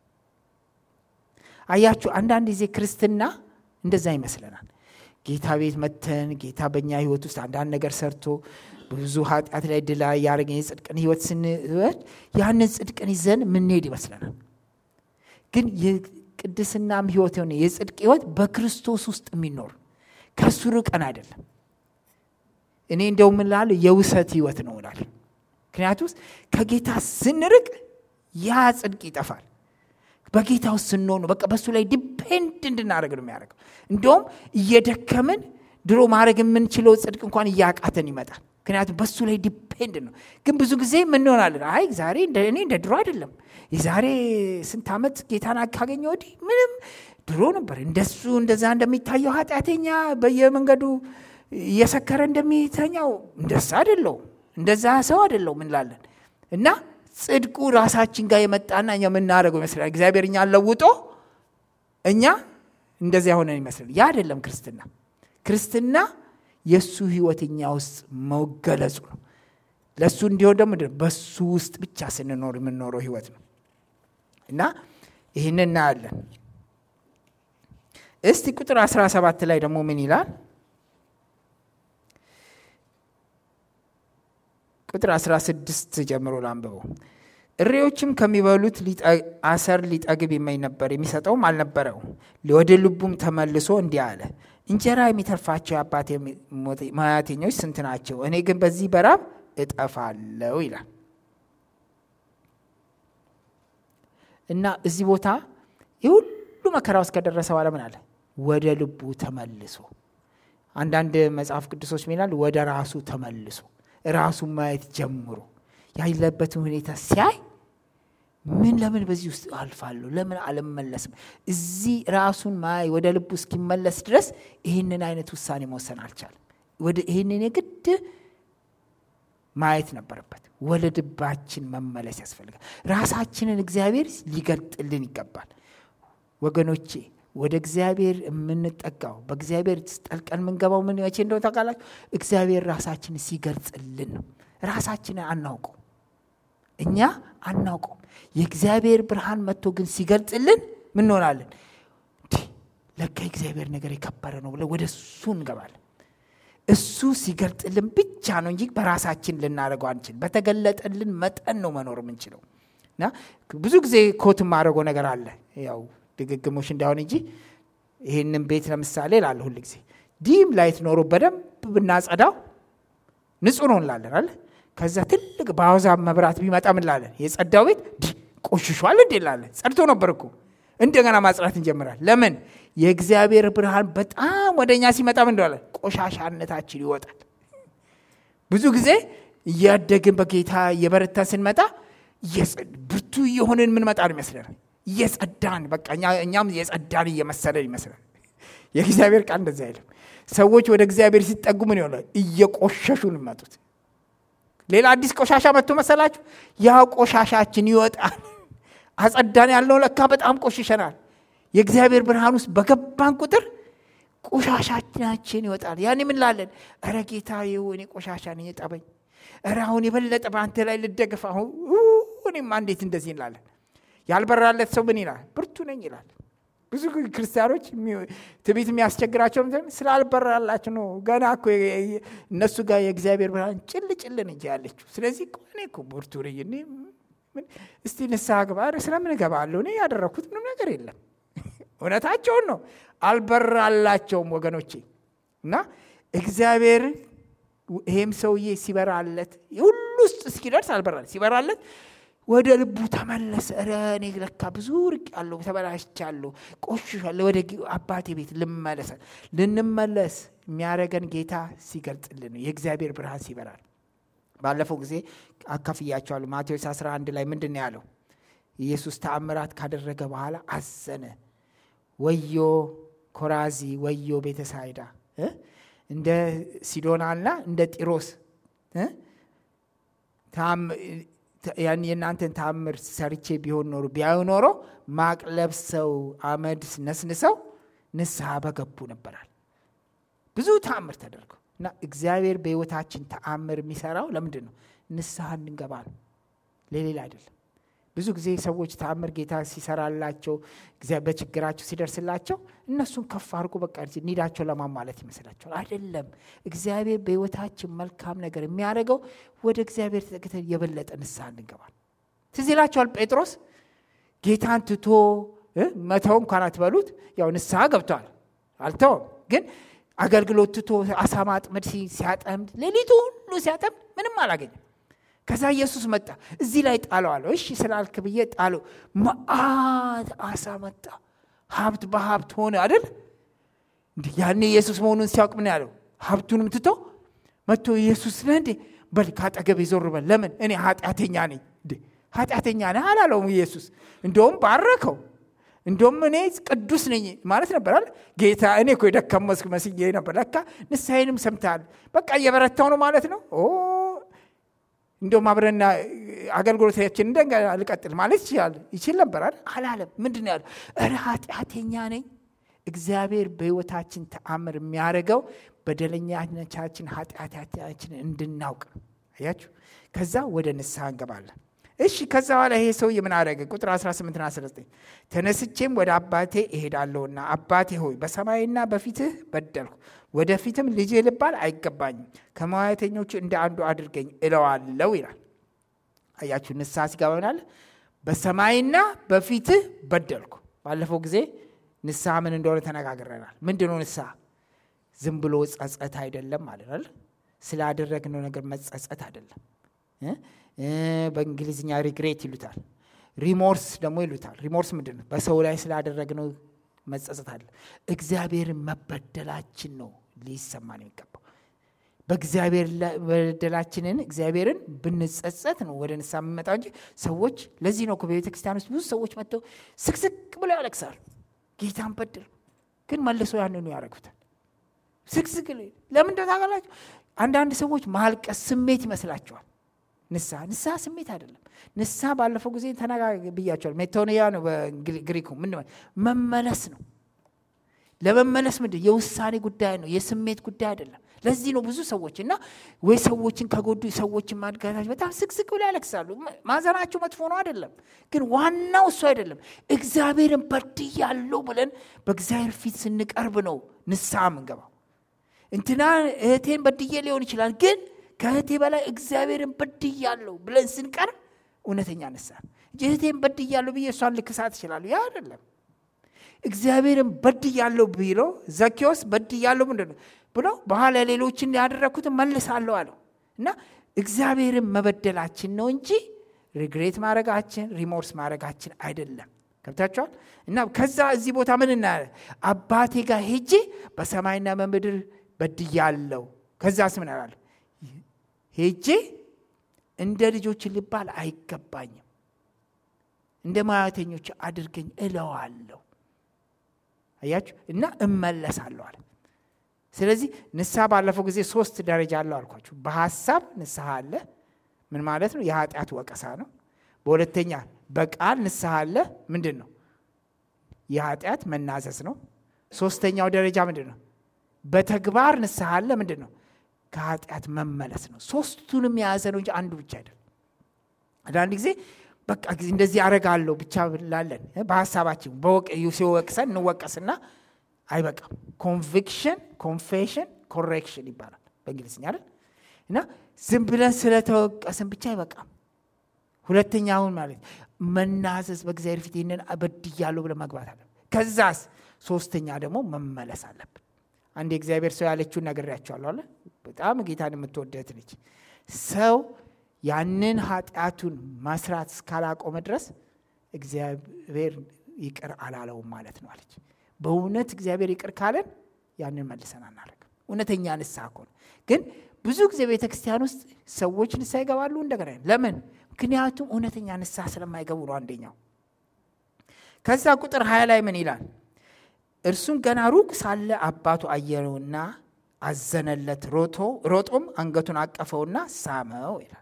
አያችሁ፣ አንዳንድ ጊዜ ክርስትና እንደዛ ይመስለናል። ጌታ ቤት መተን ጌታ በእኛ ህይወት ውስጥ አንዳንድ ነገር ሰርቶ ብዙ ኃጢአት ላይ ድላ ያደረገን የጽድቅን ህይወት ስንወድ ያንን ጽድቅን ይዘን ምንሄድ ይመስለናል። ግን የቅድስናም ህይወት የሆነ የጽድቅ ህይወት በክርስቶስ ውስጥ የሚኖር ከእሱ ርቀን አይደለም። እኔ እንደው ምላል የውሰት ህይወት ነው እላል። ምክንያቱም ከጌታ ስንርቅ ያ ጽድቅ ይጠፋል። በጌታ ውስጥ ስንሆኑ በቃ በእሱ ላይ ዲፔንድ እንድናደርግ ነው የሚያደርገው። እንደውም እየደከምን ድሮ ማድረግ የምንችለው ጽድቅ እንኳን እያቃተን ይመጣል። ምክንያቱም በሱ ላይ ዲፔንድ ነው። ግን ብዙ ጊዜ ምን እንሆናለን? አይ ዛሬ እኔ እንደ ድሮ አይደለም። የዛሬ ስንት ዓመት ጌታን ካገኘ ወዲህ ምንም ድሮ ነበር እንደሱ እንደዛ እንደሚታየው ኃጢአተኛ በየመንገዱ እየሰከረ እንደሚተኛው እንደዛ አይደለው እንደዛ ሰው አይደለው እንላለን እና ጽድቁ ራሳችን ጋር የመጣና እኛ የምናደርገው ይመስላል። እግዚአብሔር እኛን ለውጦ እኛ እንደዚያ ሆነን ይመስላል። ያ አይደለም ክርስትና። ክርስትና የእሱ ህይወት እኛ ውስጥ መገለጹ ነው። ለእሱ እንዲሆን ደግሞ በሱ ውስጥ ብቻ ስንኖር የምንኖረው ህይወት ነው እና ይህን እናያለን። እስቲ ቁጥር 17 ላይ ደግሞ ምን ይላል? ቁጥር 16 ጀምሮ ላንብበው። እሬዎችም ከሚበሉት አሰር ሊጠግብ ይመኝ ነበር፣ የሚሰጠውም አልነበረው። ወደ ልቡም ተመልሶ እንዲህ አለ፣ እንጀራ የሚተርፋቸው የአባቴ ሙያተኞች ስንት ናቸው? እኔ ግን በዚህ በራብ እጠፋለሁ ይላል እና እዚህ ቦታ የሁሉ መከራ ውስጥ ከደረሰ በኋላ ምን አለ? ወደ ልቡ ተመልሶ አንዳንድ መጽሐፍ ቅዱሶች ሚላል ወደ ራሱ ተመልሶ ራሱን ማየት ጀምሮ ያለበትን ሁኔታ ሲያይ ምን ለምን በዚህ ውስጥ አልፋለሁ? ለምን አልመለስም? እዚህ ራሱን ማይ ወደ ልቡ እስኪመለስ ድረስ ይህንን አይነት ውሳኔ መወሰን አልቻለም። ወደ ይህንን የግድ ማየት ነበረበት። ወደ ልባችን መመለስ ያስፈልጋል። ራሳችንን እግዚአብሔር ሊገልጥልን ይገባል። ወገኖቼ ወደ እግዚአብሔር የምንጠጋው በእግዚአብሔር ጠልቀን የምንገባው ምን መቼ እንደሆነ ታውቃላችሁ? እግዚአብሔር ራሳችንን ሲገልጽልን ነው። ራሳችንን አናውቀው እኛ አናውቀው። የእግዚአብሔር ብርሃን መጥቶ ግን ሲገልጽልን ምን እንሆናለን? ለካ የእግዚአብሔር ነገር የከበረ ነው ብለን ወደ እሱ እንገባለን። እሱ ሲገልጥልን ብቻ ነው እንጂ በራሳችን ልናደርገው አንችል። በተገለጠልን መጠን ነው መኖር የምንችለው። እና ብዙ ጊዜ ኮት የማደርገው ነገር አለ ያው ድግግሞሽ እንዳይሆን እንጂ ይህንን ቤት ለምሳሌ ላለ ሁል ጊዜ ዲም ላይት ኖሮ በደንብ ብናጸዳው ንጹህ ነው እንላለን አለ ከዛ ትልቅ በአውዛ መብራት ቢመጣ ምን ላለን የጸዳው ቤት ቆሽሿል እንዴ ላለን ጸድቶ ነበር እኮ እንደገና ማጽዳት እንጀምራል ለምን የእግዚአብሔር ብርሃን በጣም ወደ እኛ ሲመጣ ምን እንደዋለን ቆሻሻነታችን ይወጣል ብዙ ጊዜ እያደግን በጌታ እየበረታ ስንመጣ ብርቱ እየሆንን ምንመጣ ነው ይመስለናል እየጸዳን በቃ እኛም የጸዳን እየመሰለን ይመስላል የእግዚአብሔር ቃል እንደዚ አይልም ሰዎች ወደ እግዚአብሔር ሲጠጉ ምን ይሆናል እየቆሸሹ እንመጡት ሌላ አዲስ ቆሻሻ መጥቶ መሰላችሁ ያ ቆሻሻችን ይወጣል አጸዳን ያለው ለካ በጣም ቆሽሸናል የእግዚአብሔር ብርሃን ውስጥ በገባን ቁጥር ቆሻሻችን ይወጣል ያን ምንላለን እረ ጌታ ይሁ እኔ ቆሻሻ ነኝ ጠበኝ እረ አሁን የበለጠ በአንተ ላይ ልደግፍ አሁን እኔማ እንዴት እንደዚህ እንላለን ያልበራለት ሰው ምን ይላል ብርቱ ነኝ ይላል ብዙ ክርስቲያኖች ትቤት የሚያስቸግራቸው ስላልበራላቸው ነው ገና እኮ እነሱ ጋር የእግዚአብሔር ብርሃን ጭል ጭልን እንጂ ያለችው ስለዚህ እኔ እኮ ብርቱ ነኝ እስቲ ንስሐ ግባ ስለምን እገባለሁ እኔ ያደረግኩት ምንም ነገር የለም እውነታቸውን ነው አልበራላቸውም ወገኖቼ እና እግዚአብሔር ይሄም ሰውዬ ሲበራለት ሁሉ ውስጥ እስኪደርስ አልበራለት ሲበራለት ወደ ልቡ ተመለሰ ረ እኔ ለካ ብዙ ርቅ ያለሁ ተበላሽቻለሁ ቆሽሻለሁ ወደ አባቴ ቤት ልመለሰ ልንመለስ የሚያደረገን ጌታ ሲገልጥልን ነው የእግዚአብሔር ብርሃን ሲበራል ባለፈው ጊዜ አካፍያቸዋለሁ ማቴዎስ 11 ላይ ምንድን ነው ያለው ኢየሱስ ተአምራት ካደረገ በኋላ አዘነ ወዮ ኮራዚ ወዮ ቤተሳይዳ እንደ ሲዶናና እንደ ጢሮስ ያን የእናንተን ታምር ሰርቼ ቢሆን ኖሮ ቢያዩ ኖሮ ማቅ ለብሰው አመድ ነስንሰው ንስሐ በገቡ ነበራል ብዙ ተአምር ተደርገው እና እግዚአብሔር በህይወታችን ተአምር የሚሰራው ለምንድን ነው ንስሐ እንድንገባ ነው ለሌላ አይደለም ብዙ ጊዜ ሰዎች ተአምር ጌታ ሲሰራላቸው በችግራቸው ሲደርስላቸው እነሱን ከፍ አድርጎ በቃ ኒዳቸው ለማሟለት ይመስላቸዋል አይደለም እግዚአብሔር በህይወታችን መልካም ነገር የሚያደርገው ወደ እግዚአብሔር ተጠግተን የበለጠ ንስሐ እንገባል ትዝ ይላቸዋል ጴጥሮስ ጌታን ትቶ መተው እንኳን አትበሉት ያው ንስሐ ገብቷል አልተውም ግን አገልግሎት ትቶ አሳ ማጥመድ ሲያጠምድ ሌሊቱ ሁሉ ሲያጠምድ ምንም አላገኘም ከዛ ኢየሱስ መጣ እዚህ ላይ ጣለው አለው እሺ ስላልክ ብዬ ጣለው መአት አሳ መጣ ሀብት በሀብት ሆነ አይደል ያኔ ኢየሱስ መሆኑን ሲያውቅ ምን ያለው ሀብቱንም ትቶ መጥቶ ኢየሱስ ነህ እንዴ በል ካጠገብ ይዞር በል ለምን እኔ ኃጢአተኛ ነኝ ኃጢአተኛ ነህ አላለውም ኢየሱስ እንደውም ባረከው እንደውም እኔ ቅዱስ ነኝ ማለት ነበር ጌታ እኔ እኮ የደከመስክ መስዬ ነበር ለካ ንስሐዬንም ሰምተሃል በቃ እየበረታው ነው ማለት ነው እንደውም አብረና አገልግሎታችን እንደገና ልቀጥል ማለት ይችላል ይችል ነበር አላለም ምንድን ያለ እረ ኃጢአተኛ ነኝ እግዚአብሔር በህይወታችን ተአምር የሚያደርገው በደለኛቻችን ኃጢአታችንን እንድናውቅ አያችሁ ከዛ ወደ ንስሐ እንገባለን እሺ ከዛ በኋላ ይሄ ሰው ምን አደረገ ቁጥር 18 19 ተነስቼም ወደ አባቴ እሄዳለሁና አባቴ ሆይ በሰማይና በፊትህ በደልኩ ወደፊትም ልጄ ልባል አይገባኝም ከመዋያተኞቹ እንደ አንዱ አድርገኝ እለዋለው ይላል አያችሁ ንስሐ ሲገባናል በሰማይና በፊትህ በደልኩ ባለፈው ጊዜ ንስሐ ምን እንደሆነ ተነጋግረናል ምንድን ነው ንስሐ ዝም ብሎ ጸጸት አይደለም ማለት ነው። ስላደረግነው ነገር መጸጸት አይደለም። በእንግሊዝኛ ሪግሬት ይሉታል። ሪሞርስ ደግሞ ይሉታል። ሪሞርስ ምንድን ነው? በሰው ላይ ስላደረግነው መጸጸት አለ። እግዚአብሔርን መበደላችን ነው ሊሰማን የሚገባው። በእግዚአብሔር በደላችንን እግዚአብሔርን ብንጸጸት ነው ወደ ንስሐ የምንመጣው እንጂ ሰዎች ለዚህ ነው በቤተ ክርስቲያን ውስጥ ብዙ ሰዎች መጥተው ስቅስቅ ብለው ያለቅሳሉ። ጌታን በደል ግን መልሶ ያንኑ ያደረጉታል። ስቅስቅ ለምን ታውቃላችሁ? አንዳንድ ሰዎች ማልቀስ ስሜት ይመስላቸዋል። ንስሐ ንስሐ ስሜት አይደለም። ንስሐ ባለፈው ጊዜ ተነጋ ብያቸዋል። ሜቶኒያ ነው በግሪኩ ምን መመለስ ነው። ለመመለስ ምንድን የውሳኔ ጉዳይ ነው፣ የስሜት ጉዳይ አይደለም። ለዚህ ነው ብዙ ሰዎች እና ወይ ሰዎችን ከጎዱ ሰዎችን ማድጋታቸው በጣም ስቅስቅ ብለው ያለቅሳሉ። ማዘናቸው መጥፎ ነው አይደለም፣ ግን ዋናው እሱ አይደለም። እግዚአብሔርን በድያለሁ ብለን በእግዚአብሔር ፊት ስንቀርብ ነው ንስሐ ምንገባው። እንትና እህቴን በድዬ ሊሆን ይችላል፣ ግን ከእህቴ በላይ እግዚአብሔርን በድያለሁ ብለን ስንቀርብ እውነተኛ ንስሐ እንጂ እህቴን በድያለሁ ብዬ እሷን ልክሳት ይችላሉ። ያ አይደለም። እግዚአብሔርን በድያለሁ ቢሎ ዘኬዎስ በድያለሁ ምንድን ነው ብሎ በኋላ ሌሎችን ያደረግኩትን መልሳለሁ አለው እና እግዚአብሔርን መበደላችን ነው እንጂ ሪግሬት ማድረጋችን ሪሞርስ ማድረጋችን አይደለም። ገብታችኋል? እና ከዛ እዚህ ቦታ ምን እናያለን? አባቴ ጋር ሄጄ በሰማይና በምድር በድያለሁ። ከዛስ ምን አላለሁ? ሄጄ እንደ ልጆች ልባል አይገባኝም፣ እንደ ማያተኞች አድርገኝ እለዋለሁ። አያችሁ? እና እመለሳለሁ አለ። ስለዚህ ንስሐ ባለፈው ጊዜ ሶስት ደረጃ አለው አልኳችሁ። በሀሳብ ንስሐ አለ። ምን ማለት ነው? የኃጢአት ወቀሳ ነው። በሁለተኛ በቃል ንስሐ አለ። ምንድን ነው? የኃጢአት መናዘዝ ነው። ሶስተኛው ደረጃ ምንድን ነው? በተግባር ንስሐ አለ። ምንድን ነው? ከኃጢአት መመለስ ነው። ሶስቱንም የያዘ ነው እንጂ አንዱ ብቻ አይደለም። አንዳንድ ጊዜ በቃ እንደዚህ አረጋለሁ ብቻ ላለን በሀሳባችን ሲወቅሰን እንወቀስና አይበቃም። ኮንቪክሽን፣ ኮንፌሽን፣ ኮሬክሽን ይባላል በእንግሊዝኛ አይደል? እና ዝም ብለን ስለተወቀስን ብቻ አይበቃም። ሁለተኛውን ማለት መናዘዝ፣ በእግዚአብሔር ፊት ይህንን በድያለሁ ብለን መግባት አለብን። ከዛስ ሶስተኛ ደግሞ መመለስ አለብን። አንድ የእግዚአብሔር ሰው ያለችውን ነግሬያቸዋለሁ አለ። በጣም ጌታን የምትወደት ነች። ሰው ያንን ኃጢአቱን መስራት እስካላቆመ ድረስ እግዚአብሔር ይቅር አላለውም ማለት ነው አለች። በእውነት እግዚአብሔር ይቅር ካለን ያንን መልሰን አናደርግም። እውነተኛ ንስሐ ከሆነ ግን ብዙ ጊዜ ቤተ ክርስቲያን ውስጥ ሰዎች ንስሐ ይገባሉ እንደገና ለምን? ምክንያቱም እውነተኛ ንስሐ ስለማይገቡ ነው። አንደኛው ከዛ ቁጥር ሀያ ላይ ምን ይላል? እርሱም ገና ሩቅ ሳለ አባቱ አየነውና አዘነለት፣ ሮቶ ሮጦም አንገቱን አቀፈውና ሳመው ይላል።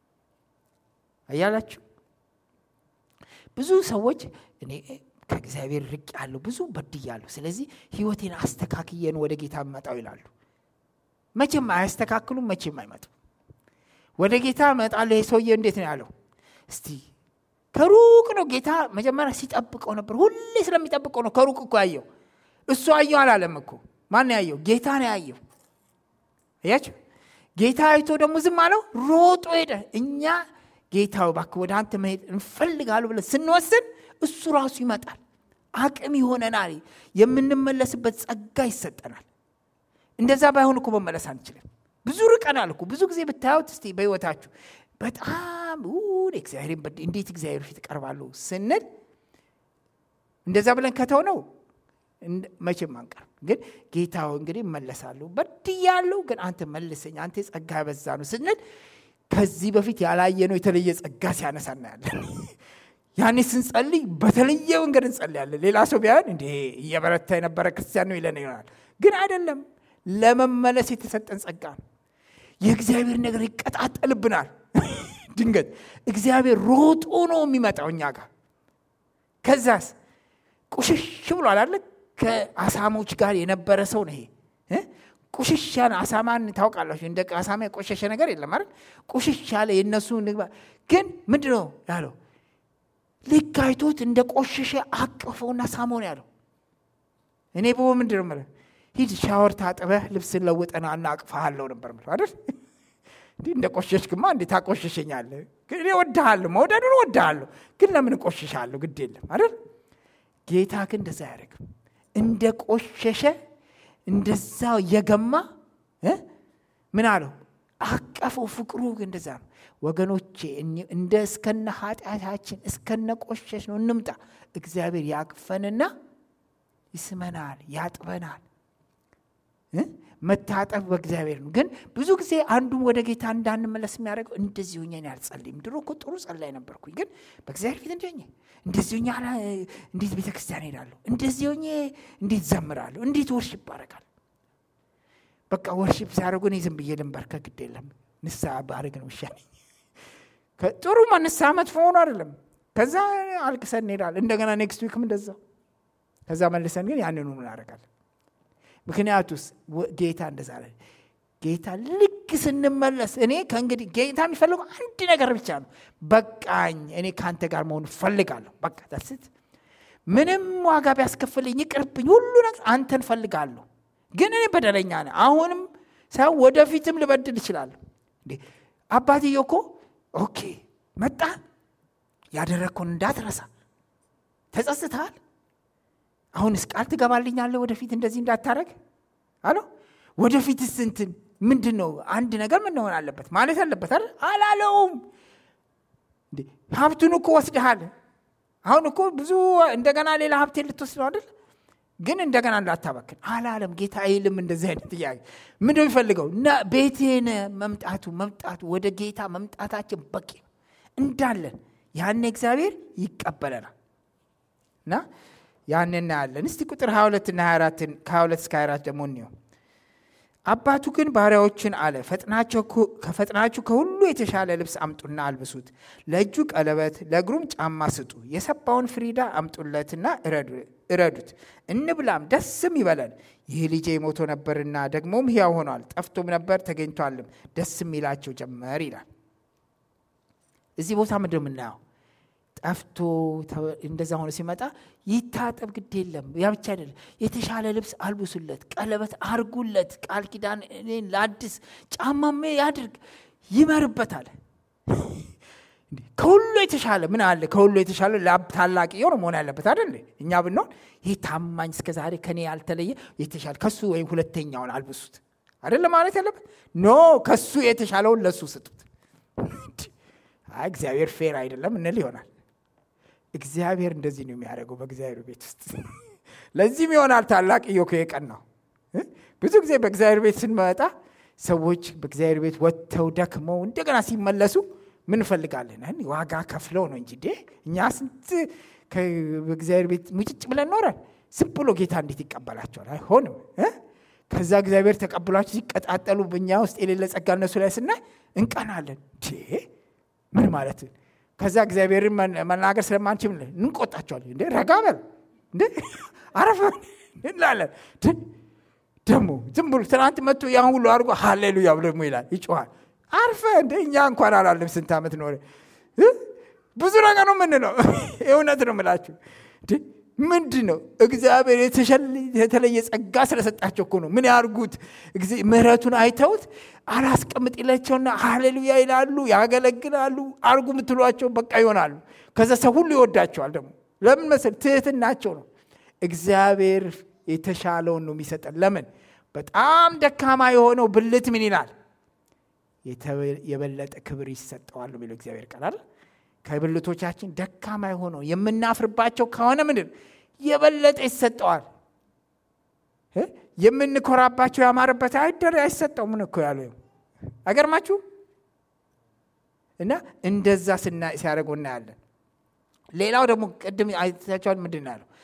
አያላችሁ ብዙ ሰዎች እኔ ከእግዚአብሔር ርቅ ያለሁ ብዙ በድያለሁ፣ ስለዚህ ህይወቴን አስተካክየን ወደ ጌታ መጣው ይላሉ። መቼም አያስተካክሉም፣ መቼም አይመጡም። ወደ ጌታ እመጣለሁ። ይህ ሰውዬ እንዴት ነው ያለው? እስቲ ከሩቅ ነው ጌታ መጀመሪያ ሲጠብቀው ነበር። ሁሌ ስለሚጠብቀው ነው ከሩቅ እኮ ያየው። እሱ አየው አላለም እኮ። ማን ያየው? ጌታ ነው ያየው። እያችሁ ጌታ አይቶ ደግሞ ዝም አለው፣ ሮጦ ሄደ። እኛ ጌታው እባክህ ወደ አንተ መሄድ እንፈልጋለሁ ብለን ስንወስን እሱ ራሱ ይመጣል፣ አቅም ይሆነናል፣ የምንመለስበት ጸጋ ይሰጠናል። እንደዛ ባይሆን እኮ መመለስ አንችልም። ብዙ ርቀናል እኮ ብዙ ጊዜ ብታዩት እስቲ በህይወታችሁ በጣም እግዚአብሔር እንዴት እግዚአብሔር ፊት እቀርባለሁ ስንል እንደዛ ብለን ከተው ነው መቼም አንቀርም። ግን ጌታው እንግዲህ እመለሳለሁ በድያለሁ፣ ግን አንተ መልሰኝ፣ አንተ ጸጋ በዛ ነው ስንል ከዚህ በፊት ያላየነው የተለየ ጸጋ ሲያነሳ እናያለን። ያኔ ስንጸልይ በተለየ መንገድ እንጸልያለን። ሌላ ሰው ቢያን እንዴ እየበረታ የነበረ ክርስቲያን ነው ይለን ይሆናል። ግን አይደለም፣ ለመመለስ የተሰጠን ጸጋ ነው። የእግዚአብሔር ነገር ይቀጣጠልብናል። ድንገት እግዚአብሔር ሮጦ ነው የሚመጣው እኛ ጋር። ከዛስ ቁሽሽ ብሏል አለ ከአሳሞች ጋር የነበረ ሰው ነው ይሄ ቁሽሽ ያለ አሳማን ታውቃላችሁ። እንደ አሳማ የቆሸሸ ነገር የለም አይደል? ቁሽሽ ያለ የእነሱ ንግባ ግን ምንድን ነው ያለው? ልክ አይቶት እንደ ቆሸሸ አቅፈውና ሳሞን ያለው እኔ በ ምንድን ነው የምልህ ሂድ ሻወር ታጥበህ ልብስን ለውጠና እናቅፈሃለሁ ነበር የምልህ አይደል? እንዲህ እንደ ቆሸሽክማ እንዴት ታቆሸሸኛለህ? ግን እኔ እወድሃለሁ፣ መውደዱን እወድሃለሁ፣ ግን ለምን እቆሽሻለሁ? ግድ የለም አይደል? ጌታ ግን እንደዛ አያደርግም። እንደ ቆሸሸ እንደዛው እየገማ ምን አለው አቀፈው። ፍቅሩ እንደዛ ነው ወገኖቼ። እንደ እስከነ ኃጢአታችን እስከነ ቆሸሽ ነው እንምጣ። እግዚአብሔር ያቅፈንና ይስመናል፣ ያጥበናል። መታጠብ በእግዚአብሔር ነው። ግን ብዙ ጊዜ አንዱም ወደ ጌታ እንዳንመለስ የሚያደርገው እንደዚህ ሆኜ እኔ አልጸልይም። ድሮ እኮ ጥሩ ጸላይ ነበርኩኝ፣ ግን በእግዚአብሔር ፊት እንደ እንደዚህ ሆኜ እንዴት ቤተ ክርስቲያን ሄዳለሁ? እንደዚህ ሆኜ እንዴት ዘምራለሁ? እንዴት ወርሽፕ አደርጋለሁ? በቃ ወርሽፕ ሲያደርጉ እኔ ዝም ብዬ ልንበርከ ግድ የለም ንስሐ ባደርግ ነው ይሻለኝ። ጥሩ ንስሐ መጥፎ ሆኖ አይደለም። ከዛ አልቅሰን እንሄዳለን። እንደገና ኔክስት ዊክም እንደዛው። ከዛ መልሰን ግን ያንኑ እናደርጋለን። ምክንያቱስ ጌታ እንደዛ አለ። ጌታ ልክ ስንመለስ እኔ ከእንግዲህ ጌታ የሚፈልገው አንድ ነገር ብቻ ነው። በቃኝ፣ እኔ ከአንተ ጋር መሆን እፈልጋለሁ። በቃ ተስት ምንም ዋጋ ቢያስከፍልኝ ይቅርብኝ፣ ሁሉ ነገር አንተን እፈልጋለሁ። ግን እኔ በደለኛ ነኝ። አሁንም ሳይሆን ወደፊትም ልበድል እችላለሁ። እንዴ አባትዬ እኮ ኦኬ መጣ፣ ያደረግከውን እንዳትረሳ ተጸጽተሃል። አሁንስ ቃል ትገባልኛለህ ወደፊት እንደዚህ እንዳታረግ አሎ ወደፊትስ እንትን ምንድን ነው አንድ ነገር ምን መሆን አለበት ማለት አለበት አይደል አላለውም ሀብቱን እኮ ወስደሃል አሁን እኮ ብዙ እንደገና ሌላ ሀብቴን ልትወስድ ነው አይደል ግን እንደገና እንዳታበክን አላለም ጌታ አይልም እንደዚህ አይነት ጥያቄ ምንድ የሚፈልገው ቤቴን መምጣቱ መምጣቱ ወደ ጌታ መምጣታችን በቂ ነው እንዳለን ያኔ እግዚአብሔር ይቀበለናል እና ያን እናያለን። እስቲ ቁጥር 22 እና 24 ከ22 እስከ 24 ደግሞ እንየው። አባቱ ግን ባሪያዎችን አለ፣ ከፈጥናችሁ ከሁሉ የተሻለ ልብስ አምጡና አልብሱት፣ ለእጁ ቀለበት፣ ለእግሩም ጫማ ስጡ፣ የሰባውን ፍሪዳ አምጡለትና እረዱት፣ እንብላም ደስም ይበለን። ይህ ልጄ ሞቶ ነበርና ደግሞም ሕያው ሆኗል፣ ጠፍቶም ነበር ተገኝቷልም፣ ደስም ይላቸው ጀመር ይላል። እዚህ ቦታ ምንድን የምናየው ጠፍቶ እንደዛ ሆኖ ሲመጣ ይታጠብ፣ ግድ የለም። ያ ብቻ አይደለም፣ የተሻለ ልብስ አልብሱለት፣ ቀለበት አርጉለት፣ ቃል ኪዳን ለአዲስ ጫማም ያድርግ፣ ይመርበታል። ከሁሉ የተሻለ ምን አለ? ከሁሉ የተሻለ ታላቅ የሆነ መሆን ያለበት አይደል? እኛ ብንሆን ይህ ታማኝ እስከ ዛሬ ከኔ ያልተለየ የተሻለ ከሱ ወይም ሁለተኛውን አልብሱት አይደለ ማለት ያለበት። ኖ ከሱ የተሻለውን ለሱ ስጡት። እግዚአብሔር ፌር አይደለም እንል ይሆናል። እግዚአብሔር እንደዚህ ነው የሚያደርገው በእግዚአብሔር ቤት ውስጥ። ለዚህም ይሆናል ታላቅ ኢዮብ የቀን ነው። ብዙ ጊዜ በእግዚአብሔር ቤት ስንመጣ ሰዎች በእግዚአብሔር ቤት ወጥተው ደክመው እንደገና ሲመለሱ ምን እንፈልጋለን? ዋጋ ከፍለው ነው እንጂ እኛ ስንት በእግዚአብሔር ቤት ሙጭጭ ብለን ኖረን ዝም ብሎ ጌታ እንዴት ይቀበላቸዋል? አይሆንም። ከዛ እግዚአብሔር ተቀብሏቸው ሲቀጣጠሉ በእኛ ውስጥ የሌለ ጸጋ እነሱ ላይ ስናይ እንቀናለን። ምን ማለት ከዛ እግዚአብሔርን መናገር ስለማንችል እንቆጣቸዋለን። እንዴ ረጋ በል እንዴ አረፈ እንላለን። ደግሞ ዝም ብሎ ትናንት መጥቶ ያን ሁሉ አድርጎ ሃሌሉያ ብሎ ደግሞ ይላል ይጮኋል። አርፈ እንደ እኛ እንኳን አላለም ስንት ዓመት ኖረ። ብዙ ነገር ነው ምንለው። እውነት ነው ምላችሁ ምንድን ነው እግዚአብሔር የተለየ ጸጋ ስለሰጣቸው እኮ ነው። ምን ያርጉት? ምሕረቱን አይተውት አላስቀምጥ ይላቸውና ሃሌሉያ ይላሉ፣ ያገለግላሉ። አርጉ የምትሏቸው በቃ ይሆናሉ። ከዛ ሰው ሁሉ ይወዳቸዋል። ደግሞ ለምን መሰል ትህትናቸው ነው። እግዚአብሔር የተሻለውን ነው የሚሰጠን። ለምን በጣም ደካማ የሆነው ብልት ምን ይላል? የበለጠ ክብር ይሰጠዋል ነው የሚለው እግዚአብሔር ቃል ከብልቶቻችን ደካማ የሆነው የምናፍርባቸው ከሆነ ምንድን የበለጠ ይሰጠዋል። የምንኮራባቸው ያማረበት አይደር አይሰጠው ምን እኮ ያለው አይገርማችሁ? እና እንደዛ ሲያደርጉ እናያለን። ሌላው ደግሞ ቅድም አይታቸዋል። ምንድን ነው ያለው?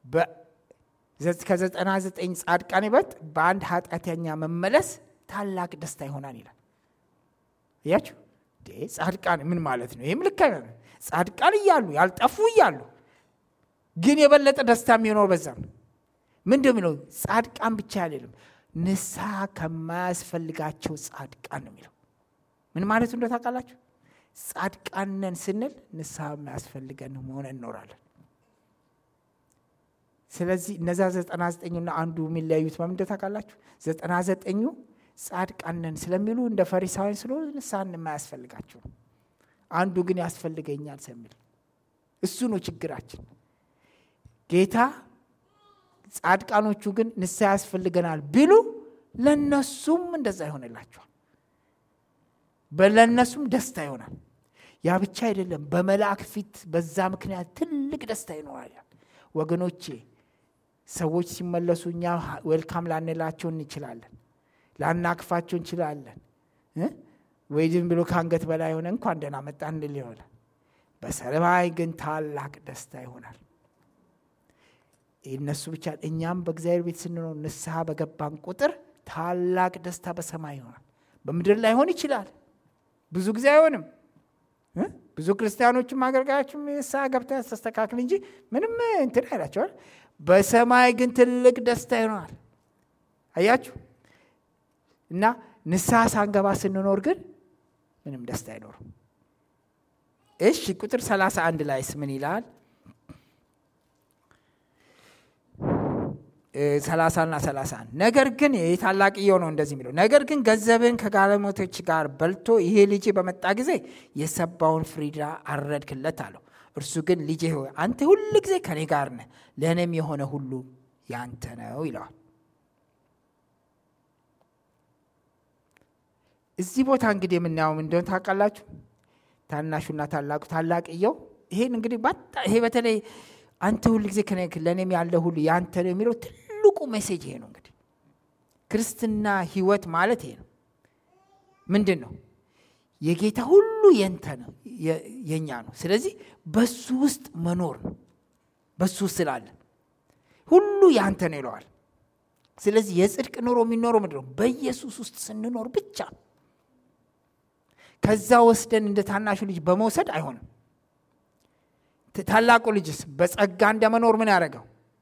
ከዘጠና ዘጠኝ ጻድቃን ይበልጥ በአንድ ኃጢአተኛ መመለስ ታላቅ ደስታ ይሆናል ይላል። እያችሁ ጻድቃን ምን ማለት ነው? ይህም ልክ ጻድቃን እያሉ ያልጠፉ እያሉ ግን የበለጠ ደስታ የሚሆነው በዛ ነው። ምንድን የሚለው ጻድቃን ብቻ አይደለም፣ ንስሐ ከማያስፈልጋቸው ጻድቃን ነው የሚለው። ምን ማለቱ እንደ ታውቃላችሁ? ጻድቃን ነን ስንል ንስሐ የማያስፈልገን መሆን እንኖራለን። ስለዚህ እነዛ ዘጠና ዘጠኙና አንዱ የሚለያዩት በምን እንደ ታውቃላችሁ? ዘጠና ዘጠኙ ጻድቃን ነን ስለሚሉ እንደ ፈሪሳውያን ስለሆኑ ንስሐ የማያስፈልጋቸው ነው። አንዱ ግን ያስፈልገኛል ስለሚል እሱ ነው ችግራችን። ጌታ ጻድቃኖቹ ግን ንስሐ ያስፈልገናል ቢሉ ለነሱም እንደዛ ይሆንላቸዋል። ለእነሱም ደስታ ይሆናል። ያ ብቻ አይደለም፣ በመልአክ ፊት በዛ ምክንያት ትልቅ ደስታ ይኖራል። ወገኖቼ ሰዎች ሲመለሱ እኛ ዌልካም ላንላቸው እንችላለን፣ ላናክፋቸው እንችላለን። ወይ ዝም ብሎ ከአንገት በላይ የሆነ እንኳን ደህና መጣ እንል ይሆናል። በሰማይ ግን ታላቅ ደስታ ይሆናል። እነሱ ብቻ እኛም በእግዚአብሔር ቤት ስንኖር ንስሐ በገባን ቁጥር ታላቅ ደስታ በሰማይ ይሆናል። በምድር ላይ ሆን ይችላል፣ ብዙ ጊዜ አይሆንም። ብዙ ክርስቲያኖችም አገልጋዮችም ንስሐ ገብተህ ተስተካክል እንጂ ምንም እንትን አይላቸዋል። በሰማይ ግን ትልቅ ደስታ ይሆናል። አያችሁ እና ንስሐ ሳንገባ ስንኖር ግን ምንም ደስታ አይኖርም። እሺ ቁጥር 31 ላይስ ምን ይላል? ሰላሳና ሰላሳ አንድ ነገር ግን የታላቅየው ነው እንደዚህ የሚለው ነገር ግን ገንዘብን ከጋለሞቶች ጋር በልቶ ይሄ ልጄ በመጣ ጊዜ የሰባውን ፍሪዳ አረድክለት አለው። እርሱ ግን ልጄ ሆይ አንተ ሁል ጊዜ ከኔ ጋር ነህ፣ ለእኔም የሆነ ሁሉ ያንተ ነው ይለዋል። እዚህ ቦታ እንግዲህ የምናየው እንደሆነ ታውቃላችሁ። ታናሹና ታላቁ ታላቅየው ይሄን እንግዲህ ይሄ በተለይ አንተ ሁል ጊዜ ለእኔም ያለ ሁሉ ያንተ ነው የሚለው ትልቁ ሜሴጅ ይሄ ነው። እንግዲህ ክርስትና ህይወት ማለት ይሄ ነው። ምንድን ነው? የጌታ ሁሉ የንተ ነው የእኛ ነው። ስለዚህ በሱ ውስጥ መኖር ነው። በሱ ውስጥ ስላለ ሁሉ ያንተ ነው ይለዋል። ስለዚህ የጽድቅ ኑሮ የሚኖረው ምንድን ነው? በኢየሱስ ውስጥ ስንኖር ብቻ። ከዛ ወስደን እንደ ታናሹ ልጅ በመውሰድ አይሆንም። ታላቁ ልጅስ በጸጋ እንደመኖር ምን ያደረገው?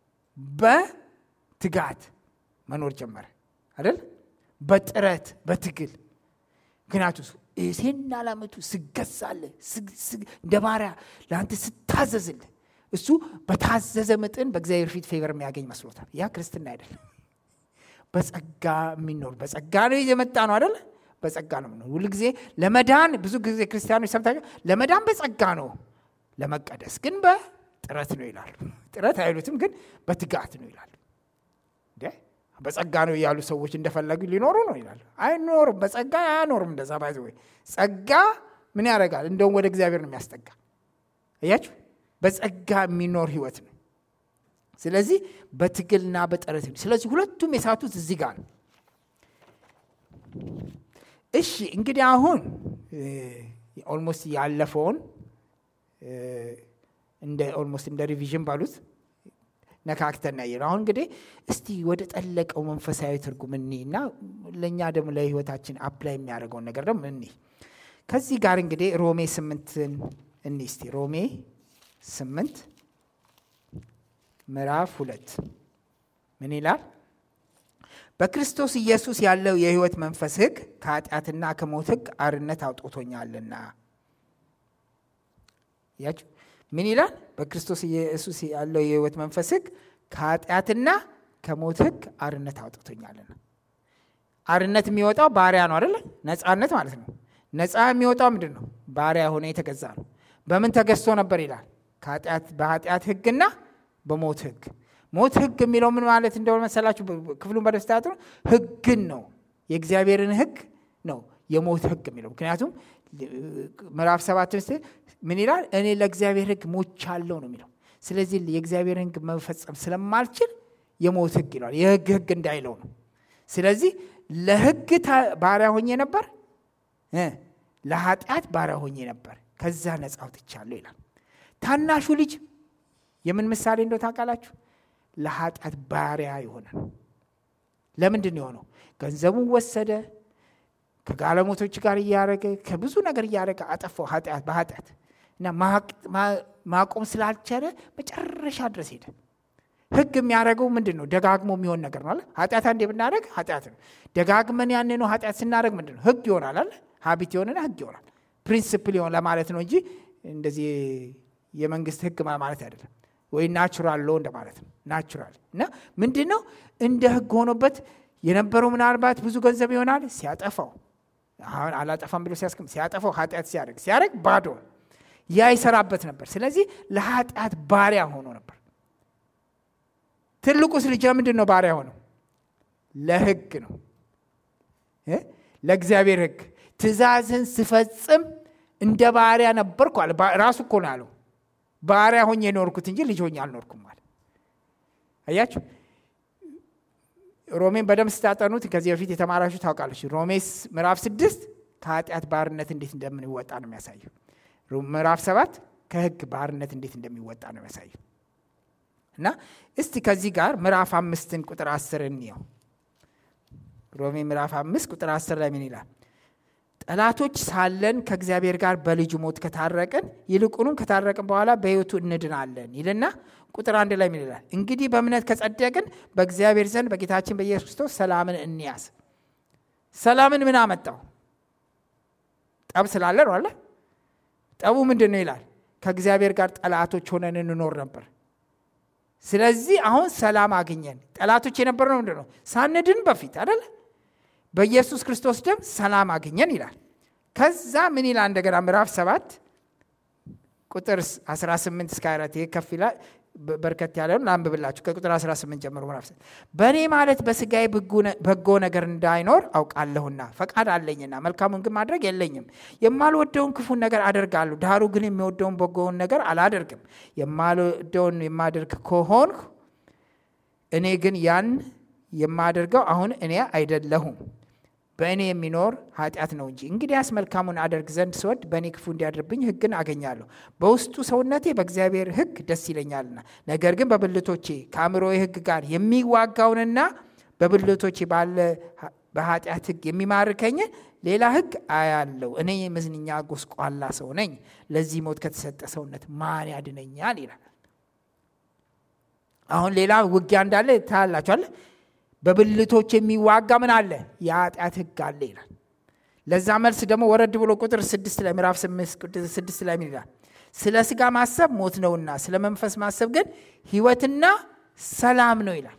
በትጋት መኖር ጀመረ አይደል? በጥረት በትግል ምክንያቱ ሴና ላመቱ ስገዛለ እንደ ባሪያ ለአንተ ስታዘዝልህ እሱ በታዘዘ መጠን በእግዚአብሔር ፊት ፌቨር የሚያገኝ መስሎታል። ያ ክርስትና አይደለም። በጸጋ የሚኖር በጸጋ ነው የመጣ ነው አይደለ? በጸጋ ነው የምኖር ሁል ጊዜ ለመዳን ብዙ ጊዜ ክርስቲያኖች ሰምታቸው ለመዳን በጸጋ ነው ለመቀደስ ግን በጥረት ነው ይላሉ። ጥረት አይሉትም፣ ግን በትጋት ነው ይላሉ። በጸጋ ነው እያሉ ሰዎች እንደፈለጉ ሊኖሩ ነው ይላሉ። አይኖርም፣ በጸጋ አያኖርም። እንደዛ ባይዘ ወይ ጸጋ ምን ያደርጋል? እንደውም ወደ እግዚአብሔር ነው የሚያስጠጋ። እያችሁ በጸጋ የሚኖር ህይወት ነው። ስለዚህ በትግልና በጥረት ነው። ስለዚህ ሁለቱም የሳቱት እዚህ ጋር ነው። እሺ እንግዲህ አሁን ኦልሞስት ያለፈውን እንደ ኦልሞስት እንደ ሪቪዥን ባሉት ነካክተን ያየ አሁን እንግዲህ እስቲ ወደ ጠለቀው መንፈሳዊ ትርጉም እኒ እና ለእኛ ደግሞ ለህይወታችን አፕላይ የሚያደርገውን ነገር ደግሞ እኒ ከዚህ ጋር እንግዲህ ሮሜ ስምንትን እኒ እስቲ ሮሜ ስምንት ምዕራፍ ሁለት ምን ይላል? በክርስቶስ ኢየሱስ ያለው የህይወት መንፈስ ህግ ከኃጢአትና ከሞት ህግ አርነት አውጥቶኛልና ያችሁ ምን ይላል? በክርስቶስ ኢየሱስ ያለው የህይወት መንፈስ ህግ ከኃጢአትና ከሞት ህግ አርነት አውጥቶኛልና። አርነት የሚወጣው ባሪያ ነው አይደለ? ነፃነት ማለት ነው። ነፃ የሚወጣው ምንድን ነው? ባሪያ ሆነ የተገዛ ነው። በምን ተገዝቶ ነበር ይላል? በኃጢአት ህግና በሞት ህግ። ሞት ህግ የሚለው ምን ማለት እንደሆነ መሰላችሁ? ክፍሉን በደስታት ነው። ህግን ነው የእግዚአብሔርን ህግ ነው የሞት ህግ የሚለው ምክንያቱም ምዕራፍ ሰባት ስ ምን ይላል? እኔ ለእግዚአብሔር ህግ ሞቻለሁ ነው የሚለው። ስለዚህ የእግዚአብሔር ህግ መፈጸም ስለማልችል የሞት ህግ ይለዋል። የህግ ህግ እንዳይለው ነው። ስለዚህ ለህግ ባሪያ ሆኜ ነበር፣ ለኃጢአት ባሪያ ሆኜ ነበር፣ ከዛ ነፃ አውጥቻለሁ ይላል። ታናሹ ልጅ የምን ምሳሌ እንደው ታውቃላችሁ? ለኃጢአት ባሪያ የሆነ ነው። ለምንድን የሆነው? ገንዘቡን ወሰደ ከጋለሞቶች ጋር እያደረገ ከብዙ ነገር እያደረገ አጠፋው ኃጢአት በኃጢአት እና ማቆም ስላልቻለ መጨረሻ ድረስ ሄደ። ህግ የሚያደርገው ምንድን ነው? ደጋግሞ የሚሆን ነገር ነው አለ። ኃጢአት አንዴ ብናደረግ ኃጢአት ነው። ደጋግመን ያን ነው ኃጢአት ስናደረግ ምንድን ነው? ህግ ይሆናል አለ። ሀቢት የሆነና ህግ ይሆናል። ፕሪንስፕል ይሆን ለማለት ነው እንጂ እንደዚህ የመንግስት ህግ ማለት አይደለም። ወይ ናቹራል ሎ እንደማለት ነው። ናቹራል እና ምንድን ነው እንደ ህግ ሆኖበት የነበረው ምናልባት ብዙ ገንዘብ ይሆናል ሲያጠፋው አሁን አላጠፋም ብሎ ሲያስቀም ሲያጠፋው ኃጢአት ሲያደርግ ሲያደርግ ባዶ ያ ይሰራበት ነበር። ስለዚህ ለኃጢአት ባሪያ ሆኖ ነበር። ትልቁስ ልጅ ለምንድን ነው ባሪያ ሆነው? ለሕግ ነው፣ ለእግዚአብሔር ሕግ ትእዛዝን ስፈጽም እንደ ባሪያ ነበርኩ አለ። ራሱ እኮ ነው ያለው። ባሪያ ሆኜ የኖርኩት እንጂ ልጅ ሆኜ አልኖርኩም አለ። አያችሁ፣ ሮሜን በደንብ ስታጠኑት ከዚህ በፊት የተማራችሁ ታውቃለች። ሮሜስ ምዕራፍ ስድስት ከኃጢአት ባርነት እንዴት እንደምንወጣ ነው የሚያሳየው። ምዕራፍ ሰባት ከሕግ ባርነት እንዴት እንደሚወጣ ነው የሚያሳየው። እና እስቲ ከዚህ ጋር ምዕራፍ አምስትን ቁጥር አስር እንየው። ሮሜ ምዕራፍ አምስት ቁጥር አስር ላይ ምን ይላል? ጠላቶች ሳለን ከእግዚአብሔር ጋር በልጁ ሞት ከታረቅን ይልቁንም ከታረቅን በኋላ በሕይወቱ እንድናለን ይልና ቁጥር አንድ ላይ ምን ይላል? እንግዲህ በእምነት ከጸደቅን በእግዚአብሔር ዘንድ በጌታችን በኢየሱስ ክርስቶስ ሰላምን እንያዝ። ሰላምን ምን አመጣው? ጠብ ስላለ ነው አለ። ጠቡ ምንድን ነው ይላል? ከእግዚአብሔር ጋር ጠላቶች ሆነን እንኖር ነበር። ስለዚህ አሁን ሰላም አግኘን። ጠላቶች የነበር ነው ምንድን ነው? ሳንድን በፊት አደለ በኢየሱስ ክርስቶስ ደም ሰላም አገኘን ይላል። ከዛ ምን ይላል እንደገና ምዕራፍ ሰባት ቁጥር 18 እስከ 24 ይህ ከፍ ይላል። በርከት ያለውን ላንብብላችሁ ከቁጥር 18 ጀምሮ ምዕራፍ በእኔ ማለት በስጋዬ በጎ ነገር እንዳይኖር አውቃለሁና ፈቃድ አለኝና መልካሙን ግን ማድረግ የለኝም። የማልወደውን ክፉን ነገር አደርጋለሁ፣ ዳሩ ግን የሚወደውን በጎውን ነገር አላደርግም። የማልወደውን የማደርግ ከሆንሁ እኔ ግን ያን የማደርገው አሁን እኔ አይደለሁም በእኔ የሚኖር ኃጢአት ነው እንጂ። እንግዲያስ መልካሙን አደርግ ዘንድ ስወድ በእኔ ክፉ እንዲያድርብኝ ሕግን አገኛለሁ። በውስጡ ሰውነቴ በእግዚአብሔር ሕግ ደስ ይለኛልና፣ ነገር ግን በብልቶቼ ከአእምሮዬ ሕግ ጋር የሚዋጋውንና በብልቶቼ ባለ በኃጢአት ሕግ የሚማርከኝን ሌላ ሕግ አያለው። እኔ የመዝንኛ ጎስቋላ ሰው ነኝ፣ ለዚህ ሞት ከተሰጠ ሰውነት ማን ያድነኛል? ይላል። አሁን ሌላ ውጊያ እንዳለ ታያላችኋል። በብልቶች የሚዋጋ ምን አለ? የኃጢአት ሕግ አለ ይላል። ለዛ መልስ ደግሞ ወረድ ብሎ ቁጥር ስድስት ላይ ምዕራፍ ስድስት ላይ ምን ይላል? ስለ ስጋ ማሰብ ሞት ነውና ስለ መንፈስ ማሰብ ግን ሕይወትና ሰላም ነው ይላል።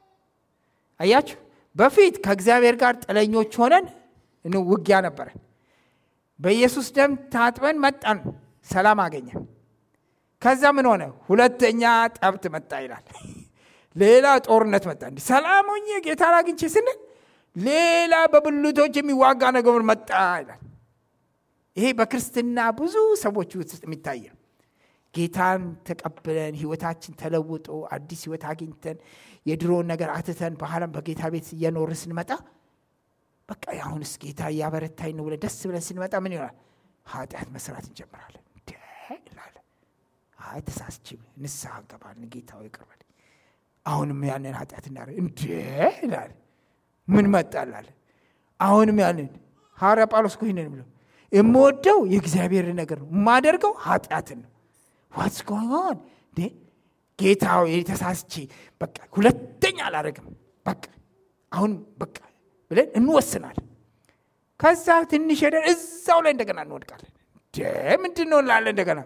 አያችሁ፣ በፊት ከእግዚአብሔር ጋር ጥለኞች ሆነን ውጊያ ነበረን። በኢየሱስ ደም ታጥበን መጣን፣ ሰላም አገኘን። ከዛ ምን ሆነ? ሁለተኛ ጠብት መጣ ይላል። ሌላ ጦርነት መጣ። እንዲህ ሰላም ሆኜ ጌታን አግኝቼ ስንል ሌላ በብልቶች የሚዋጋ ነገር መጣ ይላል። ይሄ በክርስትና ብዙ ሰዎች ውስጥ የሚታየ ጌታን ተቀብለን ህይወታችን ተለውጦ አዲስ ህይወት አግኝተን የድሮውን ነገር አትተን በኋላም በጌታ ቤት እየኖርን ስንመጣ በቃ አሁንስ ጌታ እያበረታኝ ነው ብለን ደስ ብለን ስንመጣ ምን ይሆናል? ኃጢአት መስራት እንጀምራለን። ይላል አይ ተሳስቼ ንስሐ እንገባለን። ጌታ ይቅር በለኝ አሁንም ያንን ኃጢአት እናደርግ እንዴ ይላል። ምን መጣላል? አሁንም ያንን ሐዋርያ ጳውሎስ እኮ ይህንን ብሎ የምወደው የእግዚአብሔር ነገር ነው፣ የማደርገው ኃጢአትን ነው። ዋትስ ጎይንግ ኦን እንዴ ጌታ የተሳስቼ በቃ ሁለተኛ አላደርግም፣ በቃ አሁን በቃ ብለን እንወስናለን። ከዛ ትንሽ ሄደን እዛው ላይ እንደገና እንወድቃለን። ምንድን ነው እንላለን እንደገና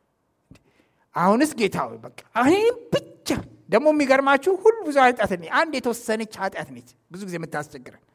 አሁንስ ጌታ ሆይ በቃ ይህም ብቻ ደግሞ የሚገርማችሁ ሁሉ ብዙ ኃጢአት አንድ የተወሰነች ኃጢአት ነች ብዙ ጊዜ የምታስቸግረን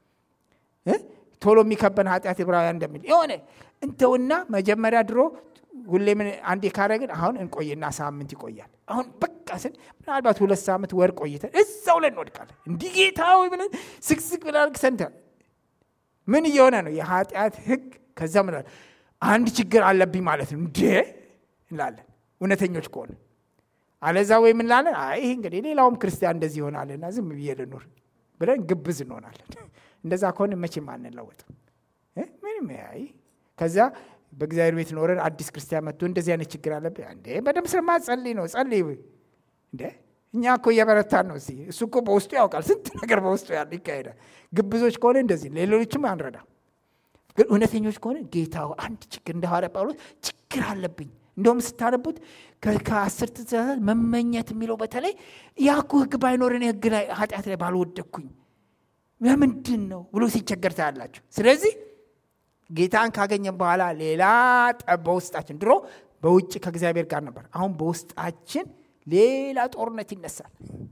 ቶሎ የሚከበን ኃጢአት ዕብራውያን እንደሚል የሆነ እንተውና መጀመሪያ ድሮ ሁሌ ምን አንዴ ካረግን አሁን እንቆይና ሳምንት ይቆያል። አሁን በቃ ስን ምናልባት ሁለት ሳምንት ወር ቆይተን እዛው ላይ እንወድቃለን። እንዲህ ጌታ ሆይ ብለን ስቅስቅ ብለን ሰንተን ምን እየሆነ ነው? የኃጢአት ህግ ከዛ ምን አንድ ችግር አለብኝ ማለት ነው እንዴ እንላለን እውነተኞች ከሆነ አለዛ ወይ ምን ላለን አይ ይህ እንግዲህ ሌላውም ክርስቲያን እንደዚህ ይሆናልና ዝም ብዬ ልኑር ብለን ግብዝ እንሆናለን። እንደዛ ከሆነ መቼም አንለወጥም። ምንም ያይ ከዛ በእግዚአብሔር ቤት ኖረን አዲስ ክርስቲያን መጥቶ እንደዚህ አይነት ችግር አለብህ እንዴ በደንብ ስለማትጸልይ ነው ጸልይ እንዴ እኛ እኮ እየበረታን ነው እዚህ እሱ እኮ በውስጡ ያውቃል ስንት ነገር በውስጡ ያለ ይካሄዳል ግብዞች ከሆነ እንደዚህ ሌሎችም አንረዳ ግን እውነተኞች ከሆነ ጌታ አንድ ችግር እንደ ሐዋርያ ጳውሎስ ችግር አለብኝ እንደውም ስታነቡት ከአስር ትእዛዛት መመኘት የሚለው በተለይ ያኩ ህግ ባይኖረን ህግ ላይ ኃጢአት ላይ ባልወደኩኝ ለምንድን ነው ብሎ ሲቸገር ታያላችሁ ስለዚህ ጌታን ካገኘን በኋላ ሌላ ጠብ በውስጣችን ድሮ በውጭ ከእግዚአብሔር ጋር ነበር አሁን በውስጣችን ሌላ ጦርነት ይነሳል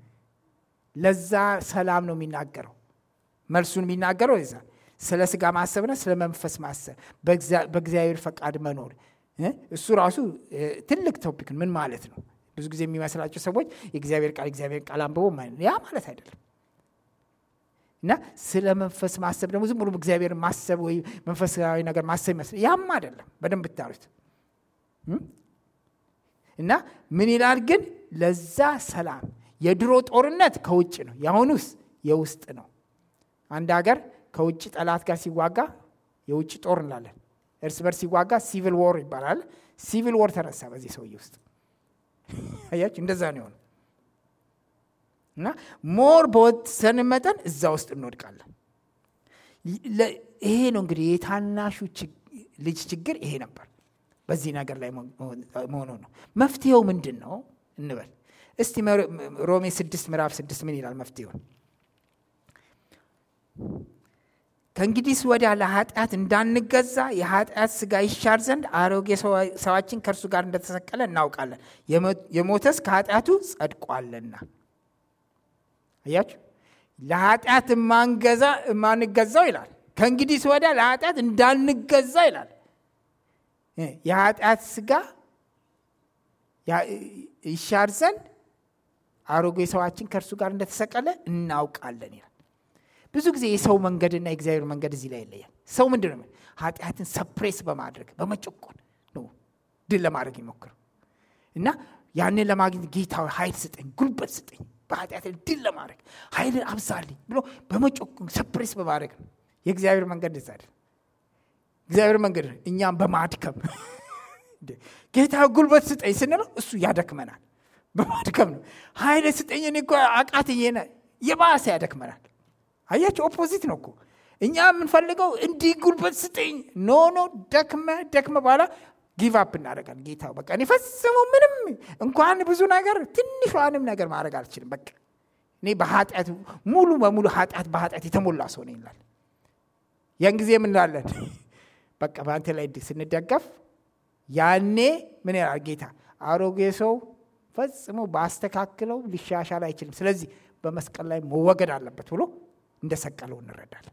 ለዛ ሰላም ነው የሚናገረው መልሱን የሚናገረው ዛ ስለ ስጋ ማሰብና ስለ መንፈስ ማሰብ በእግዚአብሔር ፈቃድ መኖር እሱ ራሱ ትልቅ ቶፒክ ምን ማለት ነው ብዙ ጊዜ የሚመስላቸው ሰዎች የእግዚአብሔር ቃል እግዚአብሔር ቃል አንብቦ ያ ማለት አይደለም። እና ስለ መንፈስ ማሰብ ደግሞ ዝም ብሎ እግዚአብሔር ማሰብ ወይ መንፈሳዊ ነገር ማሰብ ይመስል ያም አይደለም። በደንብ ብታዩት እና ምን ይላል ግን ለዛ ሰላም የድሮ ጦርነት ከውጭ ነው፣ የአሁኑስ የውስጥ ነው። አንድ ሀገር ከውጭ ጠላት ጋር ሲዋጋ የውጭ ጦር እንላለን። እርስ በርስ ሲዋጋ ሲቪል ዎር ይባላል። ሲቪል ዎር ተነሳ በዚህ ሰውዬ ውስጥ አያችሁ፣ እንደዛ ነው የሆነው። እና ሞር በወሰን መጠን እዛ ውስጥ እንወድቃለን። ይሄ ነው እንግዲህ የታናሹ ልጅ ችግር ይሄ ነበር። በዚህ ነገር ላይ መሆኑ ነው። መፍትሄው ምንድን ነው እንበል እስቲ። ሮሜ ስድስት ምዕራፍ ስድስት ምን ይላል መፍትሄውን? ከእንግዲህ ወዲያ ለኃጢአት እንዳንገዛ የኃጢአት ስጋ ይሻር ዘንድ አሮጌ ሰዋችን ከእርሱ ጋር እንደተሰቀለ እናውቃለን፣ የሞተስ ከኃጢአቱ ጸድቋልና። አያችሁ፣ ለኃጢአት የማንገዛው ይላል። ከእንግዲህ ወዲያ ለኃጢአት እንዳንገዛ ይላል። የኃጢአት ስጋ ይሻር ዘንድ አሮጌ ሰዋችን ከእርሱ ጋር እንደተሰቀለ እናውቃለን ይላል። ብዙ ጊዜ የሰው መንገድና የእግዚአብሔር መንገድ እዚህ ላይ ይለያል። ሰው ምንድን ነው? ኃጢአትን ሰፕሬስ በማድረግ በመጨቆን ነው ድል ለማድረግ ይሞክረው እና ያንን ለማግኘት ጌታዊ ኃይል ስጠኝ፣ ጉልበት ስጠኝ፣ በኃጢአት ድል ለማድረግ ኃይልን አብዛልኝ ብሎ በመጨቆን ሰፕሬስ በማድረግ ነው። የእግዚአብሔር መንገድ እዛ አይደል። እግዚአብሔር መንገድ እኛም በማድከም ጌታ ጉልበት ስጠኝ ስንለው እሱ ያደክመናል። በማድከም ነው። ኃይል ስጠኝ እኔ እኮ አቃተኝ፣ የባሰ ያደክመናል። አያቸው ኦፖዚት ነው እኮ እኛ የምንፈልገው እንዲህ ጉልበት ስጠኝ። ኖ ኖ ደክመ ደክመ በኋላ ጊቭ አፕ እናደርጋለን። ጌታ በቃ እኔ ፈጽሞ ምንም እንኳን ብዙ ነገር ትንሿንም ነገር ማድረግ አልችልም። በቃ እኔ በኃጢአት ሙሉ በሙሉ ኃጢአት በኃጢአት የተሞላ ሰው ነኝ ይላል። ያን ጊዜ ምንላለን? በቃ በአንተ ላይ ስንደገፍ ያኔ ምን ይላል ጌታ? አሮጌ ሰው ፈጽሞ ባስተካክለው ሊሻሻል አይችልም። ስለዚህ በመስቀል ላይ መወገድ አለበት ብሎ እንደሰቀለው እንረዳለን።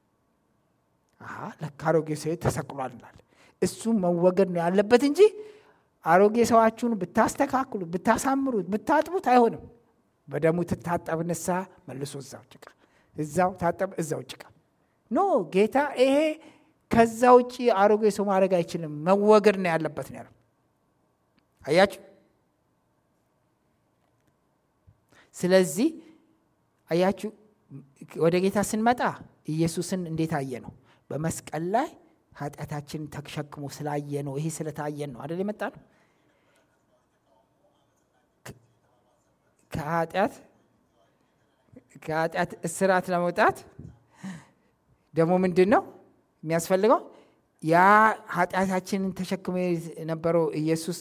ለካ አሮጌ ሰው ተሰቅሏል እንላለን። እሱ መወገድ ነው ያለበት እንጂ አሮጌ ሰዋችሁን ብታስተካክሉ፣ ብታሳምሩት፣ ብታጥቡት አይሆንም። በደሙ ትታጠብ ንስሐ መልሶ እዛው ጭቃ፣ እዛው ታጠብ፣ እዛው ጭቃ። ኖ ጌታ ይሄ ከዛ ውጭ አሮጌ ሰው ማድረግ አይችልም፣ መወገድ ነው ያለበት ነው ያለው። አያችሁ። ስለዚህ አያችሁ ወደ ጌታ ስንመጣ ኢየሱስን እንዴት አየ ነው? በመስቀል ላይ ኃጢአታችንን ተሸክሞ ስላየ ነው። ይሄ ስለታየን ነው አደል የመጣ ነው። ከኃጢአት ከኃጢአት እስራት ለመውጣት ደግሞ ምንድን ነው የሚያስፈልገው? ያ ኃጢአታችንን ተሸክሞ የነበረው ኢየሱስ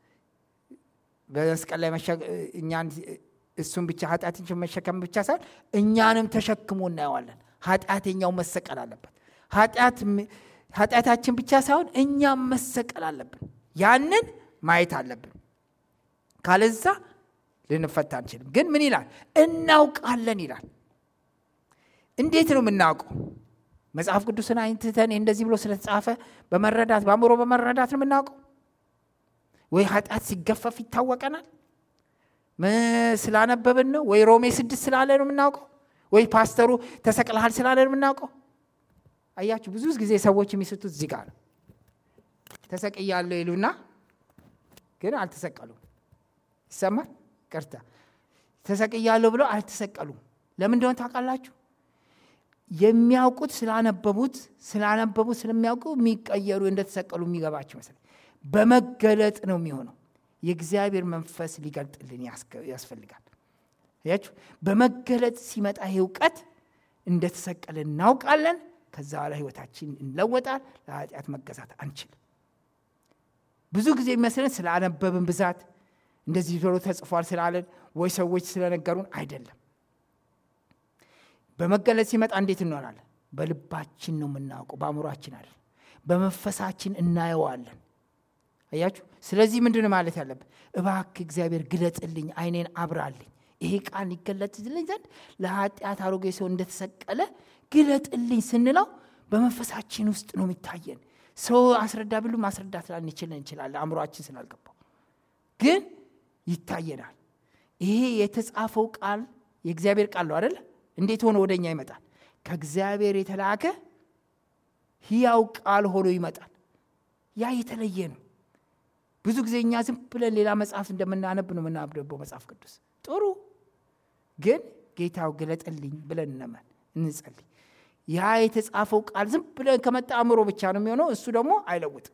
በመስቀል ላይ እኛን እሱም ብቻ ኃጢአትን መሸከም ብቻ ሳይሆን እኛንም ተሸክሞ እናየዋለን። ኃጢአተኛው መሰቀል አለበት። ኃጢአታችን ብቻ ሳይሆን እኛም መሰቀል አለብን። ያንን ማየት አለብን። ካለዛ ልንፈታ አንችልም። ግን ምን ይላል? እናውቃለን ይላል። እንዴት ነው የምናውቀው? መጽሐፍ ቅዱስን አይንትተን እንደዚህ ብሎ ስለተጻፈ በመረዳት በአእምሮ በመረዳት ነው የምናውቀው ወይ ኃጢአት ሲገፈፍ ይታወቀናል ስላነበብን ነው ወይ ሮሜ ስድስት ስላለ ነው የምናውቀው ወይ ፓስተሩ ተሰቅልሃል ስላለ ነው የምናውቀው አያችሁ ብዙ ጊዜ ሰዎች የሚስቱት እዚህ ጋር ነው ተሰቅያለሁ ይሉና ግን አልተሰቀሉም ይሰማል ቅርታ ተሰቅያለሁ ብለው አልተሰቀሉም ለምን እንደሆነ ታውቃላችሁ የሚያውቁት ስላነበቡት ስላነበቡት ስለሚያውቁ የሚቀየሩ እንደተሰቀሉ የሚገባቸው መሰለኝ በመገለጥ ነው የሚሆነው የእግዚአብሔር መንፈስ ሊገልጥልን ያስፈልጋል ያችሁ በመገለጥ ሲመጣ ይህ እውቀት እንደተሰቀለ እናውቃለን ከዛ በኋላ ህይወታችን እንለወጣል ለኃጢአት መገዛት አንችልም ብዙ ጊዜ የሚመስለን ስላነበብን ብዛት እንደዚህ ብሎ ተጽፏል ስላለን ወይ ሰዎች ስለነገሩን አይደለም በመገለጥ ሲመጣ እንዴት እንሆናለን በልባችን ነው የምናውቀው በአእምሯችን አይደል በመንፈሳችን እናየዋለን አያችሁ ስለዚህ ምንድን ማለት ያለብን እባክ እግዚአብሔር ግለጥልኝ አይኔን አብራልኝ ይሄ ቃል ሊገለጥልኝ ዘንድ ለኃጢአት አሮጌ ሰው እንደተሰቀለ ግለጥልኝ ስንለው በመንፈሳችን ውስጥ ነው የሚታየን ሰው አስረዳ ብሉ ማስረዳት ላንችል እንችላለን አእምሯችን ስላልገባው ግን ይታየናል። ይሄ የተጻፈው ቃል የእግዚአብሔር ቃል ነው አደለ? እንዴት ሆኖ ወደ እኛ ይመጣል? ከእግዚአብሔር የተላከ ሕያው ቃል ሆኖ ይመጣል። ያ የተለየ ነው። ብዙ ጊዜ እኛ ዝም ብለን ሌላ መጽሐፍ እንደምናነብ ነው የምናነበው መጽሐፍ ቅዱስ ጥሩ ግን ጌታው ግለጥልኝ ብለን እነመን እንጸልይ። ያ የተጻፈው ቃል ዝም ብለን ከመጣ አእምሮ ብቻ ነው የሚሆነው። እሱ ደግሞ አይለውጥም።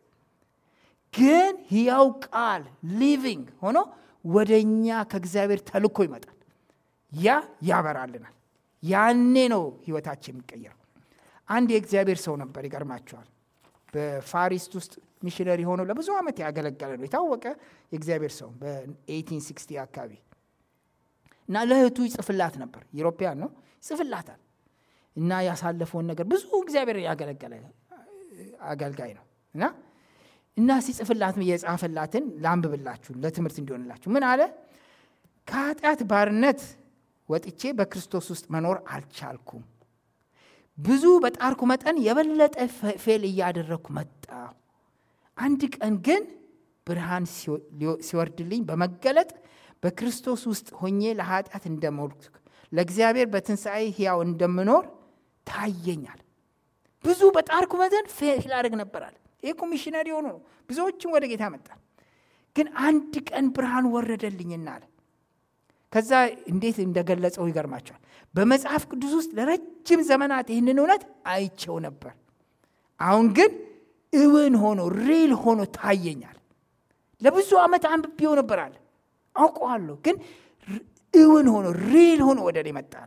ግን ሕያው ቃል ሊቪንግ ሆኖ ወደ እኛ ከእግዚአብሔር ተልኮ ይመጣል። ያ ያበራልናል። ያኔ ነው ህይወታችን የሚቀየረው። አንድ የእግዚአብሔር ሰው ነበር፣ ይገርማቸዋል። በፋሪስት ውስጥ ሚሽነሪ ሆኖ ለብዙ ዓመት ያገለገለ ነው። የታወቀ የእግዚአብሔር ሰው በ1860 አካባቢ እና ለእህቱ ይጽፍላት ነበር። ኢሮፒያን ነው ይጽፍላታል። እና ያሳለፈውን ነገር ብዙ እግዚአብሔር ያገለገለ አገልጋይ ነው እና እና ሲጽፍላት የጻፈላትን ላንብብላችሁ ለትምህርት እንዲሆንላችሁ። ምን አለ? ከኃጢአት ባርነት ወጥቼ በክርስቶስ ውስጥ መኖር አልቻልኩም። ብዙ በጣርኩ መጠን የበለጠ ፌል እያደረግኩ መጣሁ። አንድ ቀን ግን ብርሃን ሲወርድልኝ በመገለጥ በክርስቶስ ውስጥ ሆኜ ለኃጢአት እንደሞልኩ ለእግዚአብሔር በትንሣኤ ሕያው እንደምኖር ታየኛል። ብዙ በጣርኩ መጠን ፌል አደርግ ነበራል። ይህ ኮሚሽነሪ ሆኖ ነው ብዙዎችን ወደ ጌታ መጣ። ግን አንድ ቀን ብርሃን ወረደልኝና አለ። ከዛ እንዴት እንደገለጸው ይገርማቸዋል። በመጽሐፍ ቅዱስ ውስጥ ለረጅም ዘመናት ይህንን እውነት አይቸው ነበር። አሁን ግን እውን ሆኖ ሪል ሆኖ ታየኛል። ለብዙ ዓመት አንብቤው ነበር አለ አውቀዋለሁ፣ ግን እውን ሆኖ ሪል ሆኖ ወደ እኔ መጣል።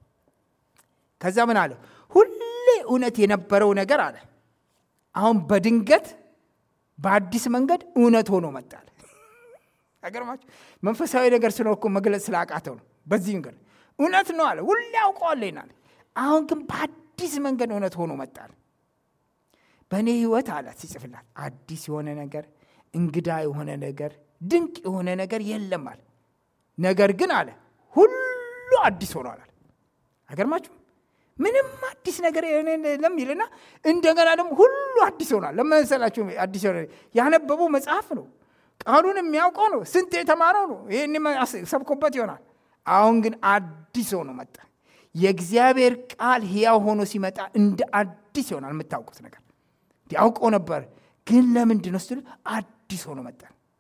ከዛ ምን አለ? ሁሌ እውነት የነበረው ነገር አለ አሁን በድንገት በአዲስ መንገድ እውነት ሆኖ መጣል። አገርማችሁ መንፈሳዊ ነገር ስለ እኮ መግለጽ ስላቃተው ነው። በዚህ መንገድ እውነት ነው አለ ሁሌ ያውቀዋለሁ ይናል። አሁን ግን በአዲስ መንገድ እውነት ሆኖ መጣል። በእኔ ህይወት አላት ሲጽፍላት አዲስ የሆነ ነገር፣ እንግዳ የሆነ ነገር፣ ድንቅ የሆነ ነገር የለም አለ። ነገር ግን አለ ሁሉ አዲስ ሆኗል አለ። አገርማችሁ ምንም አዲስ ነገር የለም ይልና እንደገና ደግሞ ሁሉ አዲስ ሆኗል። ለመሰላችሁ አዲስ ሆነ ያነበበው መጽሐፍ ነው። ቃሉን የሚያውቀው ነው። ስንት የተማረው ነው። ይህን ሰብኮበት ይሆናል። አሁን ግን አዲስ ሆኖ መጣ። የእግዚአብሔር ቃል ሕያው ሆኖ ሲመጣ እንደ አዲስ ይሆናል። የምታውቁት ነገር ያውቀው ነበር፣ ግን ለምንድን ነው ስትሉ አዲስ ሆኖ መጣ።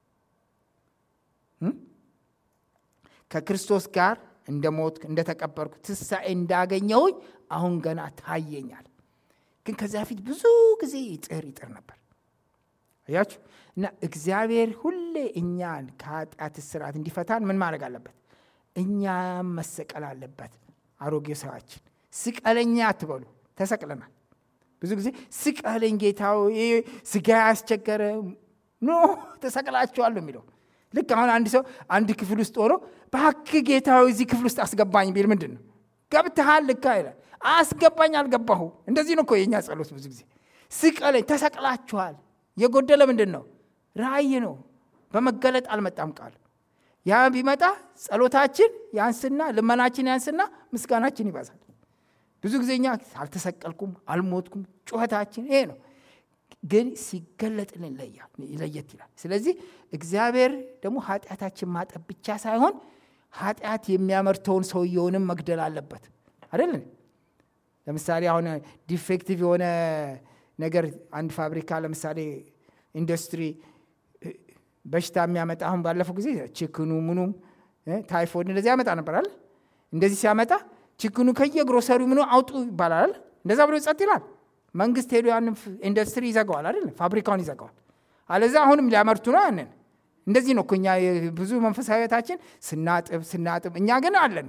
ከክርስቶስ ጋር እንደ ሞት እንደተቀበርኩ ትንሣኤ እንዳገኘሁኝ አሁን ገና ታየኛል። ግን ከዚያ ፊት ብዙ ጊዜ ይጥር ይጥር ነበር። አያችሁ እና እግዚአብሔር ሁሌ እኛን ከኃጢአት እስራት እንዲፈታን ምን ማድረግ አለበት? እኛም መሰቀል አለበት። አሮጌ ሰዋችን ስቀለኛ አትበሉ፣ ተሰቅለናል። ብዙ ጊዜ ስቀለኝ ጌታው ስጋ ያስቸገረ ኖ ተሰቅላችኋል የሚለው ልክ አሁን አንድ ሰው አንድ ክፍል ውስጥ ሆኖ እባክህ ጌታዊ እዚህ ክፍል ውስጥ አስገባኝ ቢል ምንድን ነው ገብተሃል ልካ ይላል። አስገባኝ አልገባሁ። እንደዚህ ነው እኮ የእኛ ጸሎት ብዙ ጊዜ ስቀለኝ፣ ተሰቅላችኋል። የጎደለ ምንድን ነው? ራእይ ነው። በመገለጥ አልመጣም ቃል። ያ ቢመጣ ጸሎታችን ያንስና ልመናችን ያንስና ምስጋናችን ይበዛል። ብዙ ጊዜ እኛ አልተሰቀልኩም፣ አልሞትኩም፣ ጩኸታችን ይሄ ነው። ግን ሲገለጥልን ለየት ይላል። ስለዚህ እግዚአብሔር ደግሞ ኃጢአታችን ማጠብ ብቻ ሳይሆን ኃጢአት የሚያመርተውን ሰውየውንም መግደል አለበት አይደለን? ለምሳሌ አሁን ዲፌክቲቭ የሆነ ነገር አንድ ፋብሪካ ለምሳሌ ኢንዱስትሪ በሽታ የሚያመጣ አሁን ባለፈው ጊዜ ችክኑ ምኑም ታይፎይድ እንደዚህ ያመጣ ነበራል። እንደዚህ ሲያመጣ ችክኑ ከየግሮሰሪው ምኑ አውጡ ይባላል። እንደዛ ብሎ ጸጥ ይላል። መንግስት ሄዶ ያንን ኢንዱስትሪ ይዘጋዋል አይደል? ፋብሪካውን ይዘጋዋል። አለዛ አሁንም ሊያመርቱ ነው ያንን። እንደዚህ ነው እኮ እኛ ብዙ መንፈሳዊ ሕይወታችን ስናጥብ ስናጥብ፣ እኛ ግን አለን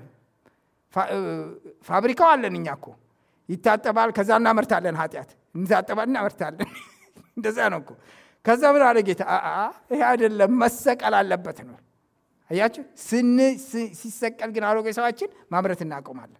ፋብሪካው አለን። እኛ እኮ ይታጠባል፣ ከዛ እናመርታለን። ኃጢአት እንታጠባል፣ እናመርታለን። እንደዛ ነው እኮ። ከዛ ምን አለ ጌታ? ይሄ አይደለም መሰቀል አለበት ነው። አያችሁ፣ ሲሰቀል ግን አሮጌ ሰዋችን ማምረት እናቆማለን።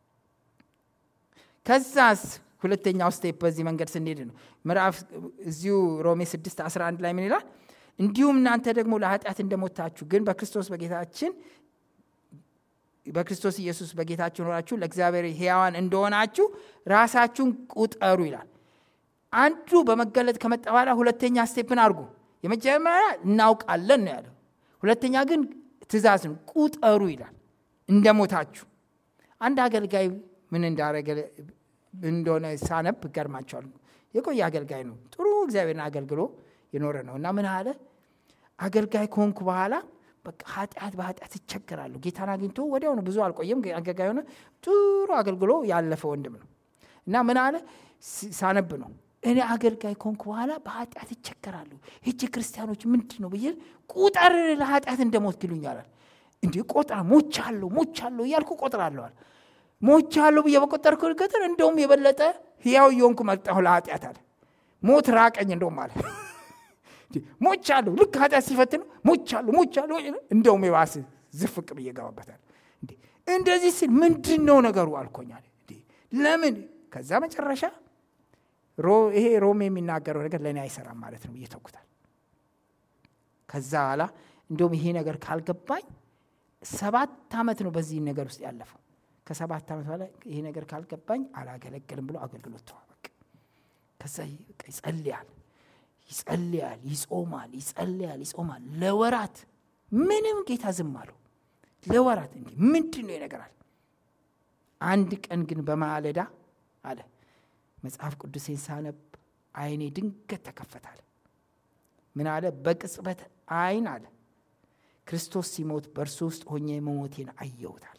ከዛስ ሁለተኛው ስቴፕ በዚህ መንገድ ስንሄድ ነው ምዕራፍ እዚሁ ሮሜ 6 11 ላይ ምን ይላል? እንዲሁም እናንተ ደግሞ ለኃጢአት እንደሞታችሁ ግን በክርስቶስ በጌታችን በክርስቶስ ኢየሱስ በጌታችን ሆናችሁ ለእግዚአብሔር ሕያዋን እንደሆናችሁ ራሳችሁን ቁጠሩ ይላል። አንዱ በመገለጥ ከመጣ በኋላ ሁለተኛ ስቴፕን አድርጉ። የመጀመሪያ እናውቃለን ነው ያለው። ሁለተኛ ግን ትእዛዝ ነው። ቁጠሩ ይላል እንደ ሞታችሁ። አንድ አገልጋይ ምን እንዳረገ እንደሆነ ሳነብ ገርማቸዋል። የቆየ አገልጋይ ነው። ጥሩ እግዚአብሔርን አገልግሎ የኖረ ነው እና ምን አለ አገልጋይ ከሆንኩ በኋላ በቃ ኃጢአት በኃጢአት ይቸገራሉ። ጌታን አግኝቶ ወዲያው ነው ብዙ አልቆየም። አገልጋይ ሆነ ጥሩ አገልግሎ ያለፈ ወንድም ነው እና ምን አለ ሳነብ ነው እኔ አገልጋይ ከሆንኩ በኋላ በኃጢአት ይቸገራሉ። ሄጄ ክርስቲያኖች ምንድን ነው ብዬ ቁጠር ለኃጢአት እንደሞት ይሉኛል። እንዲህ ቆጥራ ሞቻለሁ ሞቻለሁ እያልኩ ቆጥራለዋል። ሞቻለሁ ብዬ በቆጠርኩ ቁጥር እንደውም የበለጠ ሕያው እየሆንኩ መጣሁ ለኃጢአት አለ። ሞት ራቀኝ እንደውም አለ ሞቻለሁ። ልክ ኃጢአት ሲፈትን ሞቻለሁ ሞቻለሁ እንደውም የባስ ዝፍቅ ብዬ ገባበታል። እንደዚህ ስል ምንድን ነው ነገሩ አልኮኛል። ለምን ከዛ መጨረሻ ይሄ ሮም የሚናገረው ነገር ለእኔ አይሰራም ማለት ነው እየተኩታል። ከዛ በኋላ እንደውም ይሄ ነገር ካልገባኝ ሰባት ዓመት ነው በዚህ ነገር ውስጥ ያለፈው። ከሰባት ዓመት በኋላ ይሄ ነገር ካልገባኝ አላገለግልም ብሎ አገልግሎት ተዋ። በቃ ከዛ ይጸልያል ይጸልያል፣ ይጾማል፣ ይጸልያል፣ ይጾማል ለወራት ምንም ጌታ ዝም አለው። ለወራት እንዲህ ምንድን ነው ይነገራል። አንድ ቀን ግን በማለዳ አለ መጽሐፍ ቅዱሴን ሳነብ ዓይኔ ድንገት ተከፈታል። ምን አለ? በቅጽበት ዓይን አለ ክርስቶስ ሲሞት በእርሱ ውስጥ ሆኜ መሞቴን አየሁታል።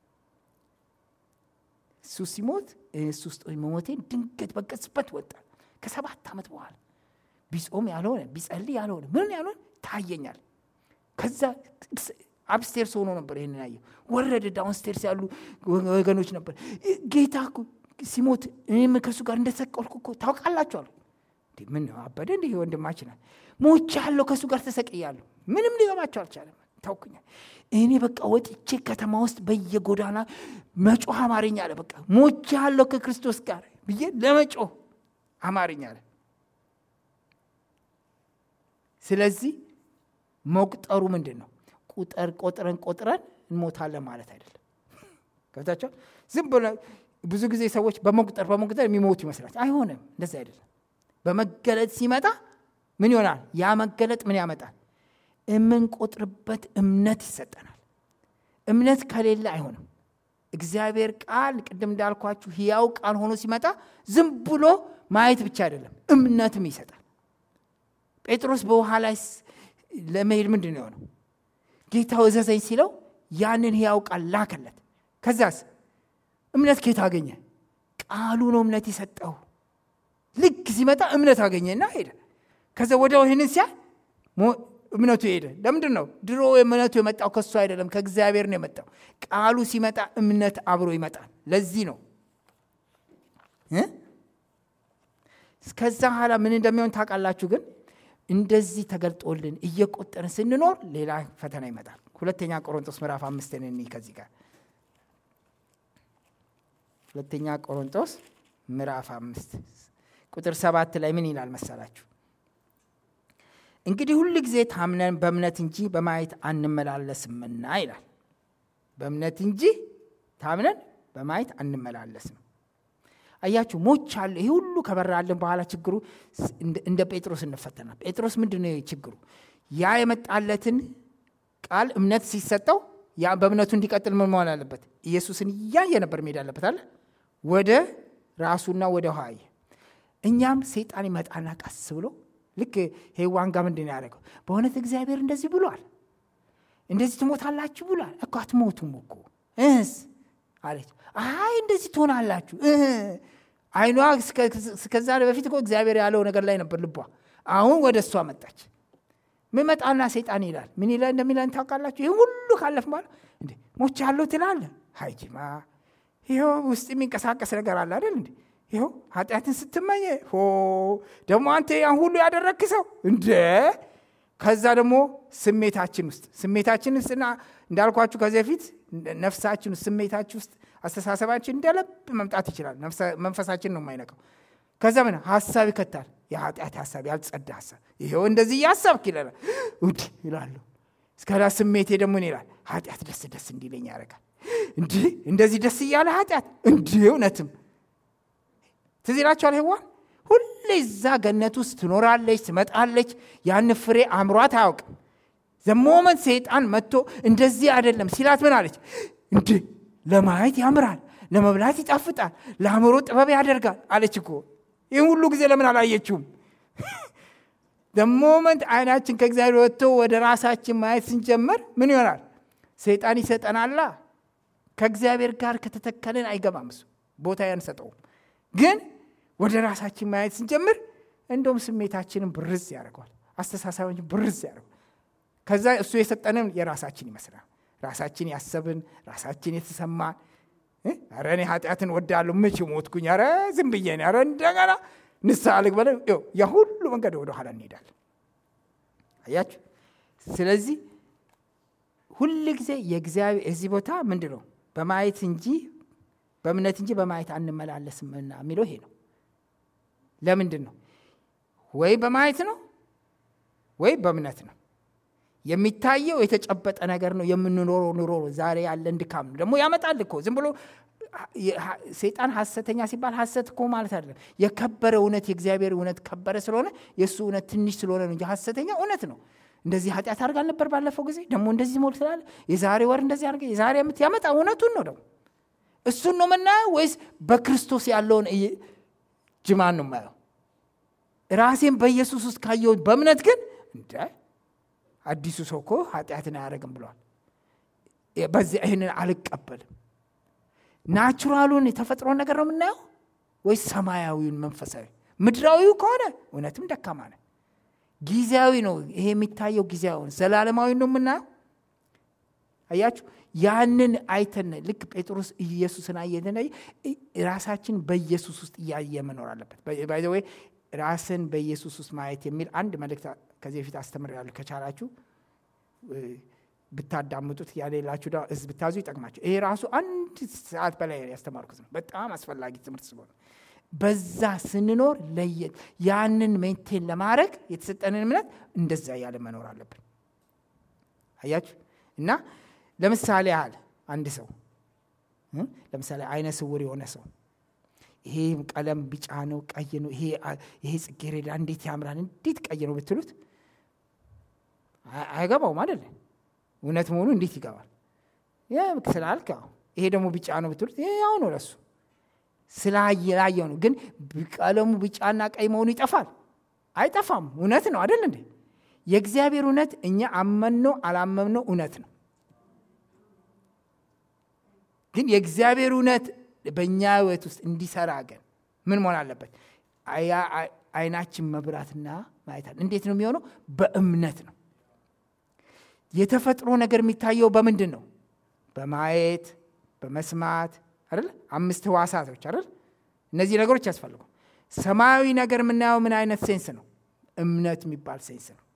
እሱ ሲሞት እሱ ውስጥ መሞቴን ድንገት በቅጽበት ወጣል። ከሰባት ዓመት በኋላ ቢጾም ያልሆነ ቢጸልይ ያልሆነ ምን ያልሆነ ታየኛል። ከዛ አፕስቴርስ ሆኖ ነበር ይህንን ያየው። ወረደ። ዳውንስቴርስ ያሉ ወገኖች ነበር። ጌታ ሲሞት እኔም ከእሱ ጋር እንደተሰቀልኩ እኮ ታውቃላችሁ አሉ። ምን አበደ እንዲህ ወንድማችናል ሞቼ ያለው ከእሱ ጋር ተሰቅያለሁ። ምንም ሊገባቸው አልቻለም። ታውኩኛል። እኔ በቃ ወጥቼ ከተማ ውስጥ በየጎዳና መጮህ አማርኛ አለ። በቃ ሞቼ ያለው ከክርስቶስ ጋር ብዬ ለመጮህ አማርኛ አለ። ስለዚህ መቁጠሩ ምንድን ነው? ቁጠር ቆጥረን ቆጥረን እንሞታለን ማለት አይደለም። ገብታቸው ዝም ብሎ ብዙ ጊዜ ሰዎች በመቁጠር በመቁጠር የሚሞቱ ይመስላል። አይሆንም፣ እንደዚህ አይደለም። በመገለጥ ሲመጣ ምን ይሆናል? ያ መገለጥ ምን ያመጣል? የምንቆጥርበት እምነት ይሰጠናል። እምነት ከሌለ አይሆንም። እግዚአብሔር ቃል ቅድም እንዳልኳችሁ ሕያው ቃል ሆኖ ሲመጣ ዝም ብሎ ማየት ብቻ አይደለም፣ እምነትም ይሰጣል። ጴጥሮስ በውሃ ላይ ለመሄድ ምንድን ነው የሆነው? ጌታው እዘዘኝ ሲለው ያንን ሕያው ቃል ላከለት። ከዛስ እምነት ኬት አገኘ? ቃሉ ነው እምነት የሰጠው። ልክ ሲመጣ እምነት አገኘና ሄደ። ከዛ ወዲያው ይህንን ሲያ እምነቱ ሄደ። ለምንድን ነው? ድሮ እምነቱ የመጣው ከሱ አይደለም፣ ከእግዚአብሔር ነው የመጣው። ቃሉ ሲመጣ እምነት አብሮ ይመጣል። ለዚህ ነው ከዛ በኋላ ምን እንደሚሆን ታውቃላችሁ ግን እንደዚህ ተገልጦልን እየቆጠርን ስንኖር ሌላ ፈተና ይመጣል። ሁለተኛ ቆሮንቶስ ምዕራፍ አምስትን እኒ ከዚህ ጋር ሁለተኛ ቆሮንቶስ ምዕራፍ አምስት ቁጥር ሰባት ላይ ምን ይላል መሰላችሁ? እንግዲህ ሁል ጊዜ ታምነን በእምነት እንጂ በማየት አንመላለስምና ይላል። በእምነት እንጂ ታምነን በማየት አንመላለስም። አያችሁ ሞች አለ። ይህ ሁሉ ከበራልን በኋላ ችግሩ እንደ ጴጥሮስ እንፈተናል። ጴጥሮስ ምንድን ነው ችግሩ? ያ የመጣለትን ቃል እምነት ሲሰጠው ያ በእምነቱ እንዲቀጥል ምን መሆን አለበት? ኢየሱስን እያየ ነበር መሄድ አለበት አለ ወደ ራሱና ወደ ውሃ እኛም ሰይጣን ይመጣና ቀስ ብሎ ልክ ሔዋን ጋር ምንድን ያደረገው በእውነት እግዚአብሔር እንደዚህ ብሏል፣ እንደዚህ ትሞታላችሁ ብሏል እኮ አትሞቱም እኮ እስ አለች። አይ እንደዚህ ትሆናላችሁ አይኗ እስከዛ በፊት እኮ እግዚአብሔር ያለው ነገር ላይ ነበር ልቧ። አሁን ወደ እሷ መጣች። ምመጣና ሰይጣን ይላል ምን ይላል እንደሚለን ታውቃላችሁ? ይህ ሁሉ ካለፍ ማለት እንዴ ሞች ያለው ትላለ ሀይጂማ ይኸው ውስጥ የሚንቀሳቀስ ነገር አለ አይደል እንዴ ይኸው ኃጢአትን ስትመኝ ሆ ደግሞ አንተ ያን ሁሉ ያደረግክ ሰው እንደ ከዛ ደግሞ ስሜታችን ውስጥ ስሜታችን ውስጥና እንዳልኳችሁ ከዚህ በፊት ነፍሳችን ውስጥ ስሜታችን ውስጥ አስተሳሰባችን እንደ ልብ መምጣት ይችላል። መንፈሳችን ነው የማይነቀው። ከዛ ምን ሀሳብ ይከታል። የኃጢአት ሀሳብ፣ ያልጸዳ ሀሳብ ይኸው እንደዚህ እያሰብክ ይለናል። ውድ ይላሉ። እስከላ ስሜቴ ደግሞ ይላል ኃጢአት ደስ ደስ እንዲለኝ ያደርጋል። እንዲህ እንደዚህ ደስ እያለ ኃጢአት እንዲህ እውነትም ትዝ ይላችኋል። ሔዋን ሁሌ እዛ ገነት ውስጥ ትኖራለች፣ ትመጣለች። ያን ፍሬ አምሯት አያውቅም። ዘሞመንት ሰይጣን መጥቶ እንደዚህ አይደለም ሲላት ምን አለች? እንዴ ለማየት ያምራል፣ ለመብላት ይጣፍጣል፣ ለአእምሮ ጥበብ ያደርጋል አለች እኮ። ይህን ሁሉ ጊዜ ለምን አላየችውም? ዘሞመንት አይናችን ከእግዚአብሔር ወጥቶ ወደ ራሳችን ማየት ስንጀምር ምን ይሆናል? ሰይጣን ይሰጠናላ። ከእግዚአብሔር ጋር ከተተከልን አይገባም፣ እሱ ቦታ ያንሰጠውም። ግን ወደ ራሳችን ማየት ስንጀምር እንደውም ስሜታችንን ብርዝ ያደርገዋል፣ አስተሳሰባችን ብርዝ ያደርገዋል። ከዛ እሱ የሰጠንን የራሳችን ይመስላል። ራሳችን ያሰብን፣ ራሳችን የተሰማን ኧረ እኔ ኃጢአትን ወዳለሁ መቼ ሞትኩኝ፣ ኧረ ዝም ብዬ ነው፣ ኧረ እንደገና ንስሐ ልግባ፣ ያ ሁሉ መንገድ ወደ ኋላ እንሄዳለን። አያችሁ። ስለዚህ ሁል ጊዜ የእግዚአብሔር እዚህ ቦታ ምንድን ነው በማየት እንጂ በእምነት እንጂ በማየት አንመላለስምና የሚለው ይሄ ነው። ለምንድን ነው? ወይ በማየት ነው ወይ በእምነት ነው። የሚታየው የተጨበጠ ነገር ነው። የምንኖረው ኑሮ ዛሬ ያለን ድካም ነው። ደግሞ ያመጣል እኮ ዝም ብሎ ሰይጣን ሐሰተኛ ሲባል ሐሰት እኮ ማለት አይደለም። የከበረ እውነት የእግዚአብሔር እውነት ከበረ ስለሆነ የእሱ እውነት ትንሽ ስለሆነ ነው እንጂ ሐሰተኛ እውነት ነው። እንደዚህ ኃጢአት አድርግ አልነበር ባለፈው ጊዜ ደግሞ እንደዚህ ሞል ስላለ የዛሬ ወር እንደዚህ አድርገ የዛሬ ዓመት ያመጣ እውነቱን ነው። ደግሞ እሱን ነው የምናየው ወይስ በክርስቶስ ያለውን ጅማን ነው የማየው? ራሴን በኢየሱስ ውስጥ ካየሁት በእምነት ግን እንደ አዲሱ ሰው እኮ ኃጢአትን አያደርግም ብሏል። በዚህ ይህንን አልቀበልም። ናቹራሉን የተፈጥሮን ነገር ነው የምናየው ወይስ ሰማያዊውን መንፈሳዊ? ምድራዊው ከሆነ እውነትም ደካማ ነን። ጊዜያዊ ነው ይሄ የሚታየው ጊዜያዊ ነው። ዘላለማዊ ነው የምናየው። አያችሁ፣ ያንን አይተን ልክ ጴጥሮስ ኢየሱስን አየን። ራሳችን በኢየሱስ ውስጥ እያየ መኖር አለበት። ባይዘወይ ራስን በኢየሱስ ውስጥ ማየት የሚል አንድ መልእክት ከዚህ በፊት አስተምሬያለሁ። ከቻላችሁ ብታዳምጡት ያሌላችሁ ህዝብ ብታዙ ይጠቅማቸው። ይሄ ራሱ አንድ ሰዓት በላይ ያስተማርኩት ነው። በጣም አስፈላጊ ትምህርት ስለሆነ በዛ ስንኖር ለየት ያንን ሜንቴን ለማድረግ የተሰጠንን እምነት እንደዛ ያለ መኖር አለብን። አያችሁ እና ለምሳሌ ያህል አንድ ሰው ለምሳሌ አይነ ስውር የሆነ ሰው ይሄ ቀለም ቢጫ ነው፣ ቀይ ነው፣ ይሄ ጽጌረዳ እንዴት ያምራል፣ እንዴት ቀይ ነው ብትሉት አይገባውም አይደለ? እውነት መሆኑ እንዴት ይገባል? ስላልክ ይሄ ደግሞ ቢጫ ነው ብትሉት ይሄ ያው ነው ለሱ ስላየላየው ነው። ግን ቀለሙ ቢጫና ቀይ መሆኑ ይጠፋል? አይጠፋም። እውነት ነው አይደል እንዴ? የእግዚአብሔር እውነት እኛ አመንነው አላመንነው እውነት ነው። ግን የእግዚአብሔር እውነት በእኛ ህይወት ውስጥ እንዲሰራ ግን ምን መሆን አለበት? አይናችን መብራትና ማየት አለ። እንዴት ነው የሚሆነው? በእምነት ነው። የተፈጥሮ ነገር የሚታየው በምንድን ነው? በማየት በመስማት አይደል? አምስት ህዋሳቶች አይደል? እነዚህ ነገሮች ያስፈልጉ። ሰማያዊ ነገር የምናየው ምን አይነት ሴንስ ነው? እምነት የሚባል ሴንስ ነው።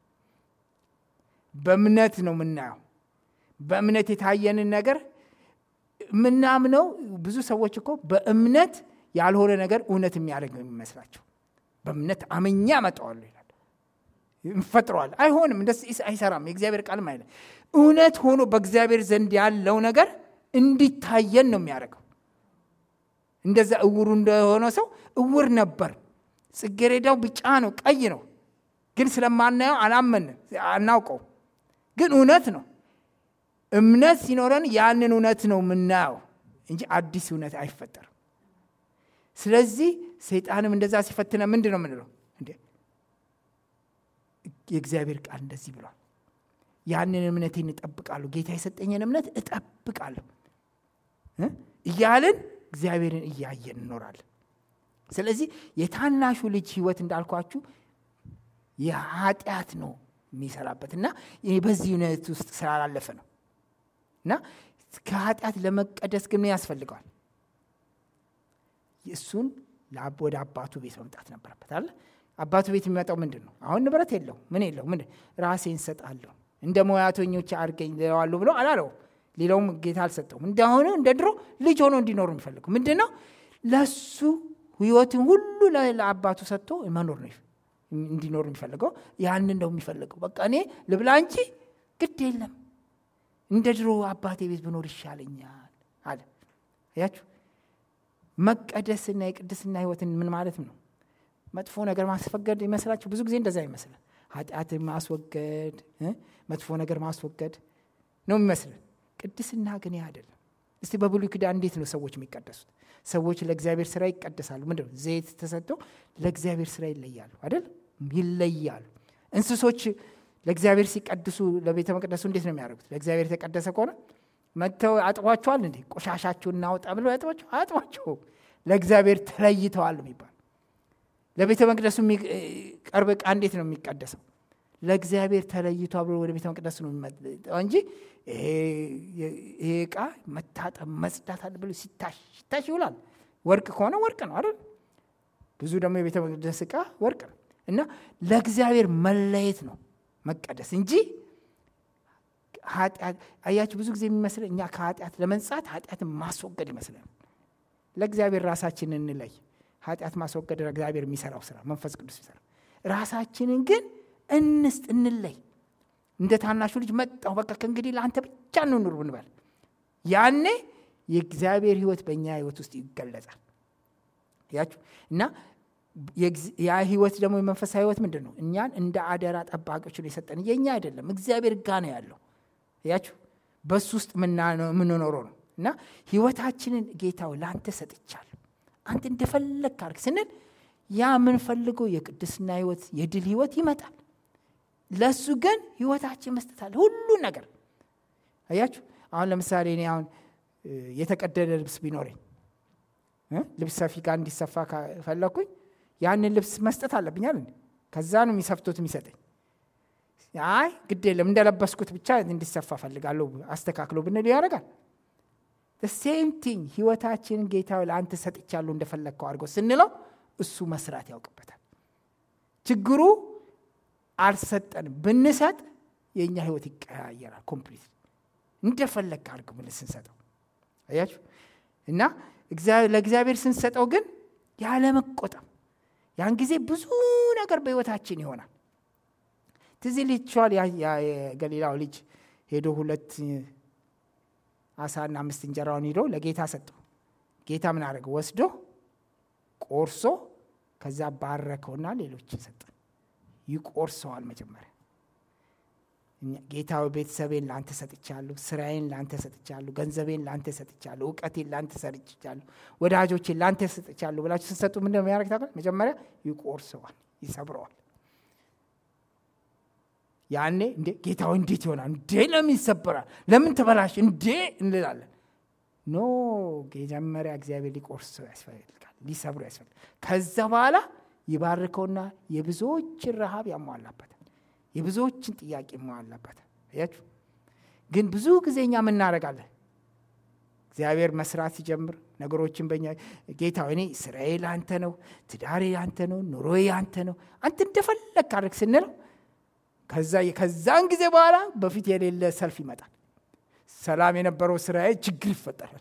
በእምነት ነው የምናየው። በእምነት የታየንን ነገር የምናምነው ብዙ ሰዎች እኮ በእምነት ያልሆነ ነገር እውነት የሚያደርግ ነው የሚመስላቸው። በእምነት አመኛ መጠዋለሁ ይላል፣ እንፈጥረዋል። አይሆንም፣ እንደስ አይሰራም። የእግዚአብሔር ቃልም አይለ እውነት ሆኖ በእግዚአብሔር ዘንድ ያለው ነገር እንዲታየን ነው የሚያደርገው። እንደዛ እውሩ እንደሆነ ሰው እውር ነበር፣ ጽጌሬዳው ቢጫ ነው፣ ቀይ ነው፣ ግን ስለማናየው አላመንም፣ አናውቀው፣ ግን እውነት ነው። እምነት ሲኖረን ያንን እውነት ነው የምናየው እንጂ አዲስ እውነት አይፈጠርም። ስለዚህ ሰይጣንም እንደዛ ሲፈትነ ምንድን ነው የምንለው? እንዴ የእግዚአብሔር ቃል እንደዚህ ብሏል፣ ያንን እምነቴን እጠብቃለሁ፣ ጌታ የሰጠኝን እምነት እጠብቃለሁ እያልን እግዚአብሔርን እያየን እንኖራለን። ስለዚህ የታናሹ ልጅ ህይወት እንዳልኳችሁ የኃጢአት ነው የሚሰራበት እና በዚህ እውነት ውስጥ ስላላለፈ ነው እና ከኃጢአት ለመቀደስ ግን ምን ያስፈልገዋል? እሱን ወደ አባቱ ቤት መምጣት ነበረበት አለ። አባቱ ቤት የሚመጣው ምንድን ነው? አሁን ንብረት የለው ምን የለው ምን ራሴን ሰጣለሁ እንደ ሙያተኞች አድርገኝ ለዋለሁ ብሎ አላለው። ሌላውም ጌታ አልሰጠውም። እንደሆነ እንደ ድሮ ልጅ ሆኖ እንዲኖር የሚፈልገው ምንድን ነው? ለሱ ህይወትን ሁሉ ለአባቱ ሰጥቶ መኖር ነው እንዲኖር የሚፈልገው። ያንን ነው የሚፈልገው። በቃ እኔ ልብላ እንጂ ግድ የለም እንደ ድሮ አባቴ ቤት ብኖር ይሻለኛል አለ። ያችሁ መቀደስና የቅድስና ህይወትን ምን ማለት ነው? መጥፎ ነገር ማስፈገድ ይመስላችሁ? ብዙ ጊዜ እንደዛ ይመስላል። ኃጢአትን ማስወገድ መጥፎ ነገር ማስወገድ ነው የሚመስልን። ቅድስና ግን ይህ አይደለም። እስቲ በብሉይ ኪዳን እንዴት ነው ሰዎች የሚቀደሱት? ሰዎች ለእግዚአብሔር ስራ ይቀደሳሉ። ምንድን ነው ዘይት ተሰጥቶ ለእግዚአብሔር ስራ ይለያሉ አይደል? ይለያሉ። እንስሶች ለእግዚአብሔር ሲቀድሱ ለቤተ መቅደሱ እንዴት ነው የሚያደርጉት? ለእግዚአብሔር የተቀደሰ ከሆነ መጥተው አጥቧቸዋል እንዴ? ቆሻሻችሁን እናውጣ ብለው ያጥቧቸው? አጥቧቸው። ለእግዚአብሔር ተለይተዋል የሚባል ለቤተ መቅደሱ የሚቀርብ ዕቃ እንዴት ነው የሚቀደሰው? ለእግዚአብሔር ተለይቶ አብሮ ወደ ቤተ መቅደስ ነው የሚመጣው እንጂ ይሄ ዕቃ መታጠብ መጽዳት አለ ብሎ ሲታሽ ሲታሽ ይውላል። ወርቅ ከሆነ ወርቅ ነው አይደል? ብዙ ደግሞ የቤተ መቅደስ ዕቃ ወርቅ ነው እና ለእግዚአብሔር መለየት ነው መቀደስ እንጂ ኃጢአት አያችሁ፣ ብዙ ጊዜ የሚመስለን እኛ ከኃጢአት ለመንጻት ኃጢአትን ማስወገድ ይመስለን። ለእግዚአብሔር ራሳችንን እንለይ። ኃጢአት ማስወገድ እግዚአብሔር የሚሰራው ስራ መንፈስ ቅዱስ ይሰራ። ራሳችንን ግን እንስጥ፣ እንለይ። እንደ ታናሹ ልጅ መጣሁ፣ በቃ ከእንግዲህ ለአንተ ብቻ እንኑር ብንበል ያኔ የእግዚአብሔር ሕይወት በእኛ ሕይወት ውስጥ ይገለጻል። ያችሁ እና ያ ህይወት ደግሞ የመንፈሳዊ ህይወት ምንድን ነው? እኛን እንደ አደራ ጠባቂዎች ነው የሰጠን። የእኛ አይደለም፣ እግዚአብሔር ጋ ነው ያለው። ያችሁ በሱ ውስጥ የምንኖረው ነው እና ህይወታችንን ጌታው ለአንተ ሰጥቻለሁ፣ አንተ እንደፈለግ አድርግ ስንል ያ የምንፈልገው የቅድስና ህይወት የድል ህይወት ይመጣል። ለእሱ ግን ህይወታችን መስጠት አለ፣ ሁሉን ነገር አያችሁ። አሁን ለምሳሌ እኔ አሁን የተቀደደ ልብስ ቢኖረኝ ልብስ ሰፊ ጋር እንዲሰፋ ፈለግኩኝ ያንን ልብስ መስጠት አለብኛል። ከዛ ነው የሚሰፍቶት የሚሰጠኝ። አይ ግድ የለም እንደለበስኩት ብቻ እንዲሰፋ ፈልጋለሁ አስተካክሎ ብንል ያደርጋል። ሴም ቲንግ ህይወታችንን ጌታ ለአንተ ሰጥቻለሁ እንደፈለግከው አድርገው ስንለው እሱ መስራት ያውቅበታል። ችግሩ አልሰጠንም። ብንሰጥ የእኛ ህይወት ይቀያየራል። ኮምፕሊት እንደፈለግ አድርግ ብን ስንሰጠው አያችሁ እና ለእግዚአብሔር ስንሰጠው ግን ያለመቆጠም ያን ጊዜ ብዙ ነገር በህይወታችን ይሆናል። ትዝ ይላችኋል የገሊላው ልጅ ሄዶ ሁለት አሳና አምስት እንጀራውን ሂዶ ለጌታ ሰጠው። ጌታ ምን አደረገ? ወስዶ ቆርሶ ከዛ ባረከውና ሌሎችን ሰጠ። ይቆርሰዋል መጀመሪያ ጌታ ቤተሰቤን ለአንተ ሰጥቻለሁ፣ ስራዬን ለአንተ ሰጥቻለሁ፣ ገንዘቤን ለአንተ ሰጥቻለሁ፣ እውቀቴን ለአንተ ሰጥቻለሁ፣ ወዳጆቼን ለአንተ ሰጥቻለሁ ብላችሁ ስትሰጡ ምንድን ነው የሚያደርግ ታውቃል? መጀመሪያ ይቆርሰዋል፣ ይሰብረዋል። ያኔ እንዴ ጌታው እንዴት ይሆናል? እንዴ ለምን ይሰበራል? ለምን ተበላሽ? እንዴ እንላለን። ኖ መጀመሪያ እግዚአብሔር ሊቆርሰው ያስፈልጋል፣ ሊሰብሮ ያስፈልጋል። ከዛ በኋላ ይባርከውና የብዙዎችን ረሃብ ያሟላበታል የብዙዎችን ጥያቄ መዋላበት አያችሁ። ግን ብዙ ጊዜ እኛ ምናደርጋለን? እግዚአብሔር መስራት ሲጀምር ነገሮችን በኛ ጌታ እኔ ስራዬ ለአንተ ነው፣ ትዳሬ ለአንተ ነው፣ ኑሮዬ ለአንተ ነው፣ አንተ እንደፈለግ አድርግ ስንለው ከዛን ጊዜ በኋላ በፊት የሌለ ሰልፍ ይመጣል። ሰላም የነበረው ስራዬ ችግር ይፈጠራል።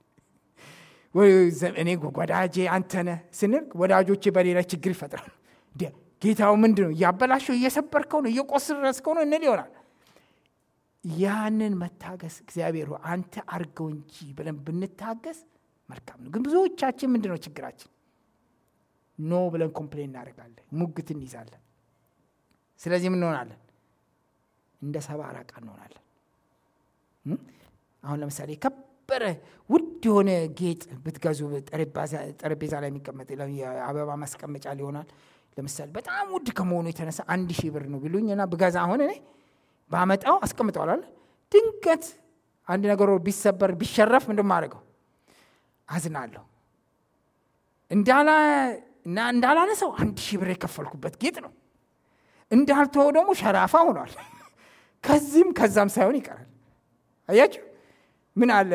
እኔ ወዳጄ አንተ ነህ ስንል ወዳጆቼ በሌላ ችግር ይፈጥራል። ጌታው ምንድን ነው እያበላሸው እየሰበርከው ነው እየቆስረስከው ነው እንል ይሆናል። ያንን መታገስ እግዚአብሔር አንተ አርገው እንጂ ብለን ብንታገስ መልካም ነው። ግን ብዙዎቻችን ምንድን ነው ችግራችን? ኖ ብለን ኮምፕሌን እናደርጋለን፣ ሙግት እንይዛለን። ስለዚህ ምን እንሆናለን? እንደ ሰባ አራቃ እንሆናለን። አሁን ለምሳሌ የከበረ ውድ የሆነ ጌጥ ብትገዙ ጠረጴዛ ላይ የሚቀመጥ የአበባ ማስቀመጫ ሊሆናል ለምሳሌ በጣም ውድ ከመሆኑ የተነሳ አንድ ሺህ ብር ነው ቢሉኝ እና ብገዛ አሁን እኔ ባመጣው አስቀምጠዋል። ድንገት አንድ ነገሮ ቢሰበር ቢሸረፍ ምንድን ማድረገው? አዝናለሁ። እንዳላነሰው አንድ ሺህ ብር የከፈልኩበት ጌጥ ነው። እንዳልተወው ደግሞ ሸራፋ ሆኗል። ከዚህም ከዛም ሳይሆን ይቀራል። አያችሁ ምን አለ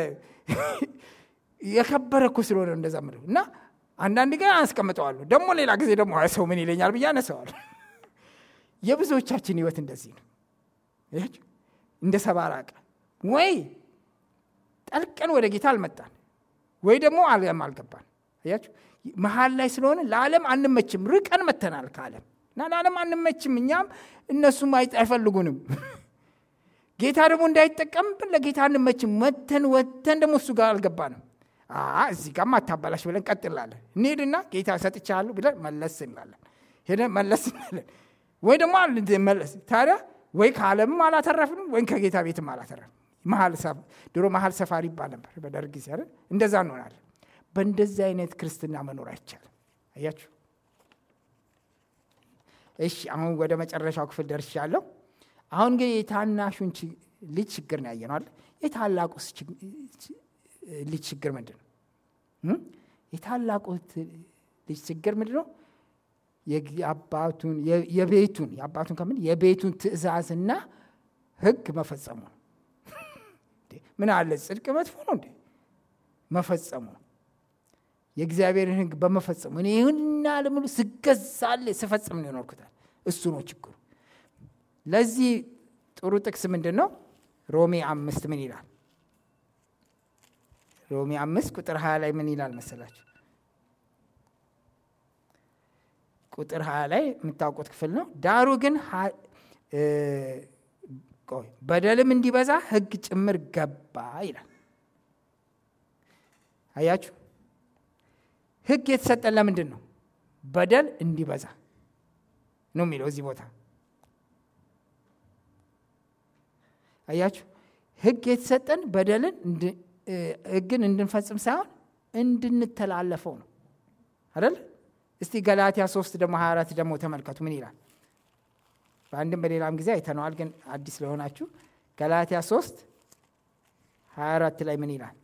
የከበረ እኮ ስለሆነ እንደዛ ምለው እና አንዳንድ ግን አስቀምጠዋለሁ። ደግሞ ሌላ ጊዜ ደግሞ ሰው ምን ይለኛል ብዬ አነሰዋል። የብዙዎቻችን ህይወት እንደዚህ ነው። እንደ ሰባ ራቀ ወይ ጠልቀን ወደ ጌታ አልመጣን ወይ ደግሞ ዓለም አልገባን። አያችሁ መሀል ላይ ስለሆነ ለዓለም አንመችም። ርቀን መተናል ከዓለም እና ለዓለም አንመችም። እኛም እነሱም አይፈልጉንም። ጌታ ደግሞ እንዳይጠቀምብን ለጌታ አንመችም። መተን ወተን ደግሞ እሱ ጋር አልገባንም። እዚህ ጋር ማታበላሽ ብለን ቀጥላለን። እንሄድና ጌታ ሰጥቻለሁ ብለን መለስ እንላለን። ሄደን መለስ እንላለን። ወይ ደግሞ መለስ ታዲያ ወይ ከዓለምም አላተረፍንም ወይም ከጌታ ቤትም አላተረፍንም። ድሮ መሀል ሰፋሪ ይባል ነበር በደርግ ጊዜ አይደል? እንደዛ እንሆናለን። በእንደዚህ አይነት ክርስትና መኖር አይቻልም። አያችሁ። እሺ አሁን ወደ መጨረሻው ክፍል ደርሻለሁ። አሁን ግን የታናሹን ልጅ ችግር ነው ያየነዋል። የታላቁስ ልጅ ችግር ምንድን ነው? የታላቁ ልጅ ችግር ምንድን ነው? የአባቱን የቤቱን የአባቱን ከምን የቤቱን ትእዛዝና ሕግ መፈጸሙ ነው። ምን አለ ጽድቅ መጥፎ ነው እንዴ? መፈጸሙ ነው። የእግዚአብሔርን ሕግ በመፈጸሙ እኔ ይሁንና ለምሉ ስገዛለ ስፈጽም ነው የኖርኩታል። እሱ ነው ችግሩ። ለዚህ ጥሩ ጥቅስ ምንድን ነው? ሮሜ አምስት ምን ይላል? ሮሜ አምስት ቁጥር ሀያ ላይ ምን ይላል መሰላችሁ? ቁጥር ሀያ ላይ የምታውቁት ክፍል ነው። ዳሩ ግን በደልም እንዲበዛ ሕግ ጭምር ገባ ይላል። አያችሁ፣ ሕግ የተሰጠን ለምንድን ነው? በደል እንዲበዛ ነው የሚለው እዚህ ቦታ። አያችሁ፣ ሕግ የተሰጠን በደልን ሕግን እንድንፈጽም ሳይሆን እንድንተላለፈው ነው አይደል? እስቲ ገላትያ ሶስት ደግሞ 24 ደግሞ ተመልከቱ ምን ይላል? በአንድም በሌላም ጊዜ አይተነዋል፣ ግን አዲስ ለሆናችሁ ገላትያ 3 24 ላይ ምን ይላል?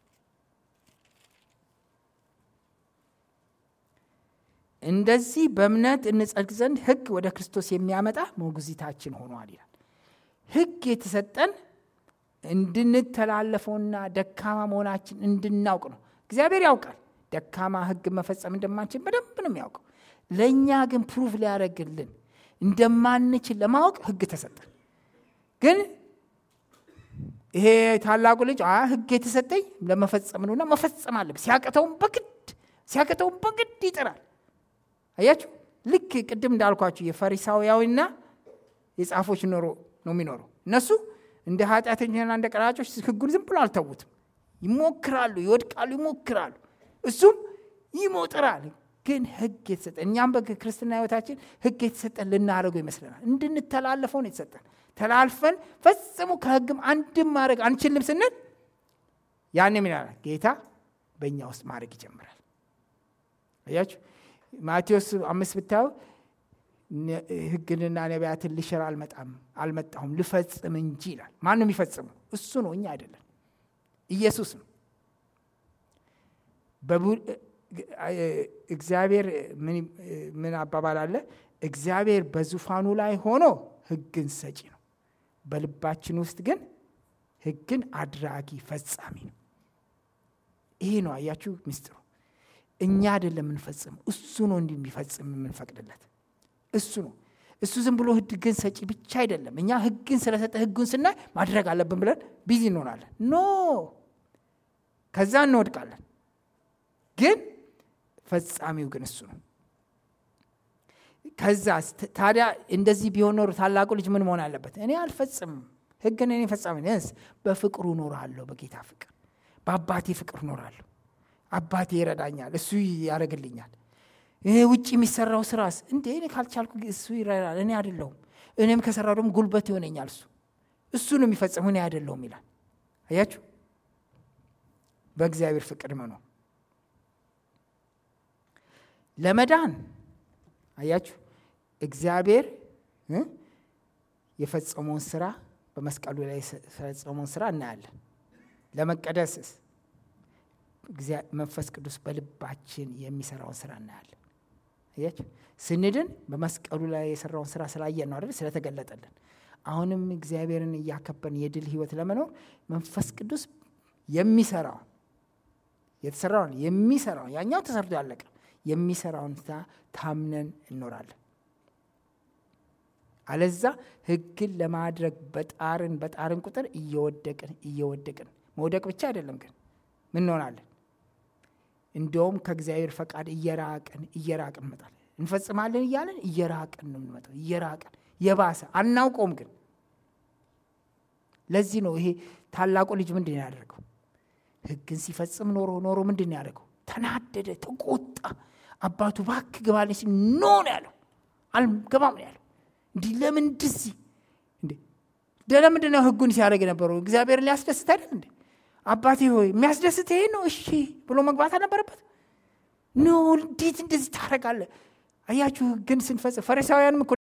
እንደዚህ በእምነት እንጸድቅ ዘንድ ሕግ ወደ ክርስቶስ የሚያመጣ ሞግዚታችን ሆኗል ይላል። ሕግ የተሰጠን እንድንተላለፈውና ደካማ መሆናችን እንድናውቅ ነው። እግዚአብሔር ያውቃል ደካማ ሕግ መፈጸም እንደማንችል በደንብ ነው የሚያውቀው። ለእኛ ግን ፕሩፍ ሊያደርግልን እንደማንችል ለማወቅ ሕግ ተሰጠን። ግን ይሄ ታላቁ ልጅ ሕግ የተሰጠኝ ለመፈጸም ነውና መፈጸም አለብህ። ሲያቅተውም በግድ ሲያቅተውም በግድ ይጥራል። አያችሁ፣ ልክ ቅድም እንዳልኳችሁ የፈሪሳውያዊና የጻፎች ኖሮ ነው የሚኖረው። እነሱ እንደ ኃጢአተኞችና እንደ ቀራጮች ሕጉን ዝም ብሎ አልተዉትም። ይሞክራሉ፣ ይወድቃሉ፣ ይሞክራሉ እሱም ይሞጥራል። ግን ሕግ የተሰጠን እኛም በክርስትና ሕይወታችን ሕግ የተሰጠን ልናደርገው ይመስለናል። እንድንተላለፈው ነው የተሰጠን። ተላልፈን ፈጽሞ ከሕግም አንድም ማድረግ አንችልም ስንል ያን ይላል ጌታ በእኛ ውስጥ ማድረግ ይጀምራል። አያችሁ ማቴዎስ አምስት ብታዩ ሕግንና ነቢያትን ልሽር አልመጣም አልመጣሁም ልፈጽም እንጂ ይላል። ማንም የሚፈጽመው እሱ ነው፣ እኛ አይደለም፣ ኢየሱስ ነው። እግዚአብሔር ምን አባባል አለ? እግዚአብሔር በዙፋኑ ላይ ሆኖ ሕግን ሰጪ ነው። በልባችን ውስጥ ግን ሕግን አድራጊ ፈጻሚ ነው። ይሄ ነው አያችሁ ምስጢሩ። እኛ አይደለም የምንፈጽም፣ እሱ ነው እንዲህ የሚፈጽም የምንፈቅድለት እሱ ነው። እሱ ዝም ብሎ ሕግን ሰጪ ብቻ አይደለም። እኛ ሕግን ስለሰጠ ሕጉን ስናይ ማድረግ አለብን ብለን ቢዚ እንሆናለን። ኖ ከዛ እንወድቃለን። ግን ፈጻሚው ግን እሱ ነው። ከዛ ታዲያ እንደዚህ ቢሆን ኖሮ ታላቁ ልጅ ምን መሆን አለበት? እኔ አልፈጽምም፣ ሕግን እኔ ፈጻሚ ነስ በፍቅሩ እኖራለሁ፣ በጌታ ፍቅር፣ በአባቴ ፍቅር እኖራለሁ። አባቴ ይረዳኛል፣ እሱ ያደርግልኛል። ይሄ ውጭ የሚሰራው ስራስ እንዴ እኔ ካልቻልኩ እሱ ይረዳል፣ እኔ አይደለሁም። እኔም ከሰራው ደግሞ ጉልበት ይሆነኛል። እሱ እሱ ነው የሚፈጽሙ፣ እኔ አይደለሁም ይላል። አያችሁ፣ በእግዚአብሔር ፍቅር መኖር ለመዳን አያችሁ እግዚአብሔር የፈጸመውን ስራ በመስቀሉ ላይ የፈጸመውን ስራ እናያለን። ለመቀደስስ መንፈስ ቅዱስ በልባችን የሚሰራውን ስራ እናያለን። አያችሁ ስንድን በመስቀሉ ላይ የሰራውን ስራ ስላየን ነው አይደል? ስለተገለጠልን። አሁንም እግዚአብሔርን እያከበርን የድል ህይወት ለመኖር መንፈስ ቅዱስ የሚሰራውን የተሰራውን የሚሰራውን ያኛው ተሰርቶ ያለቀ የሚሰራውን ስራ ታምነን እንኖራለን። አለዛ ህግን ለማድረግ በጣርን በጣርን ቁጥር እየወደቅን እየወደቅን መውደቅ ብቻ አይደለም ግን ምን እንሆናለን? እንደውም ከእግዚአብሔር ፈቃድ እየራቅን እየራቅን እንመጣለን። እንፈጽማለን እያለን እየራቅን ነው የምንመጣው። እየራቅን የባሰ አናውቀውም። ግን ለዚህ ነው ይሄ ታላቁ ልጅ ምንድን ነው ያደርገው? ህግን ሲፈጽም ኖሮ ኖሮ ምንድን ነው ያደርገው? ተናደደ፣ ተቆጣ። አባቱ እባክህ ግባልኝ ሲል ኖ ነው ያለው። አልገባም ነው ያለው። እንዲህ ለምን እንደዚህ እንዴ ለምንድን ነው ህጉን ሲያደርግ የነበረው? እግዚአብሔርን ሊያስደስት አይደል እንዴ? አባቴ ሆይ የሚያስደስት ይሄ ነው እሺ ብሎ መግባት አልነበረበት? ኖ እንዴት እንደዚህ ታደርጋለህ? አያችሁ ግን ስንፈጽም ፈሪሳውያንም እኮ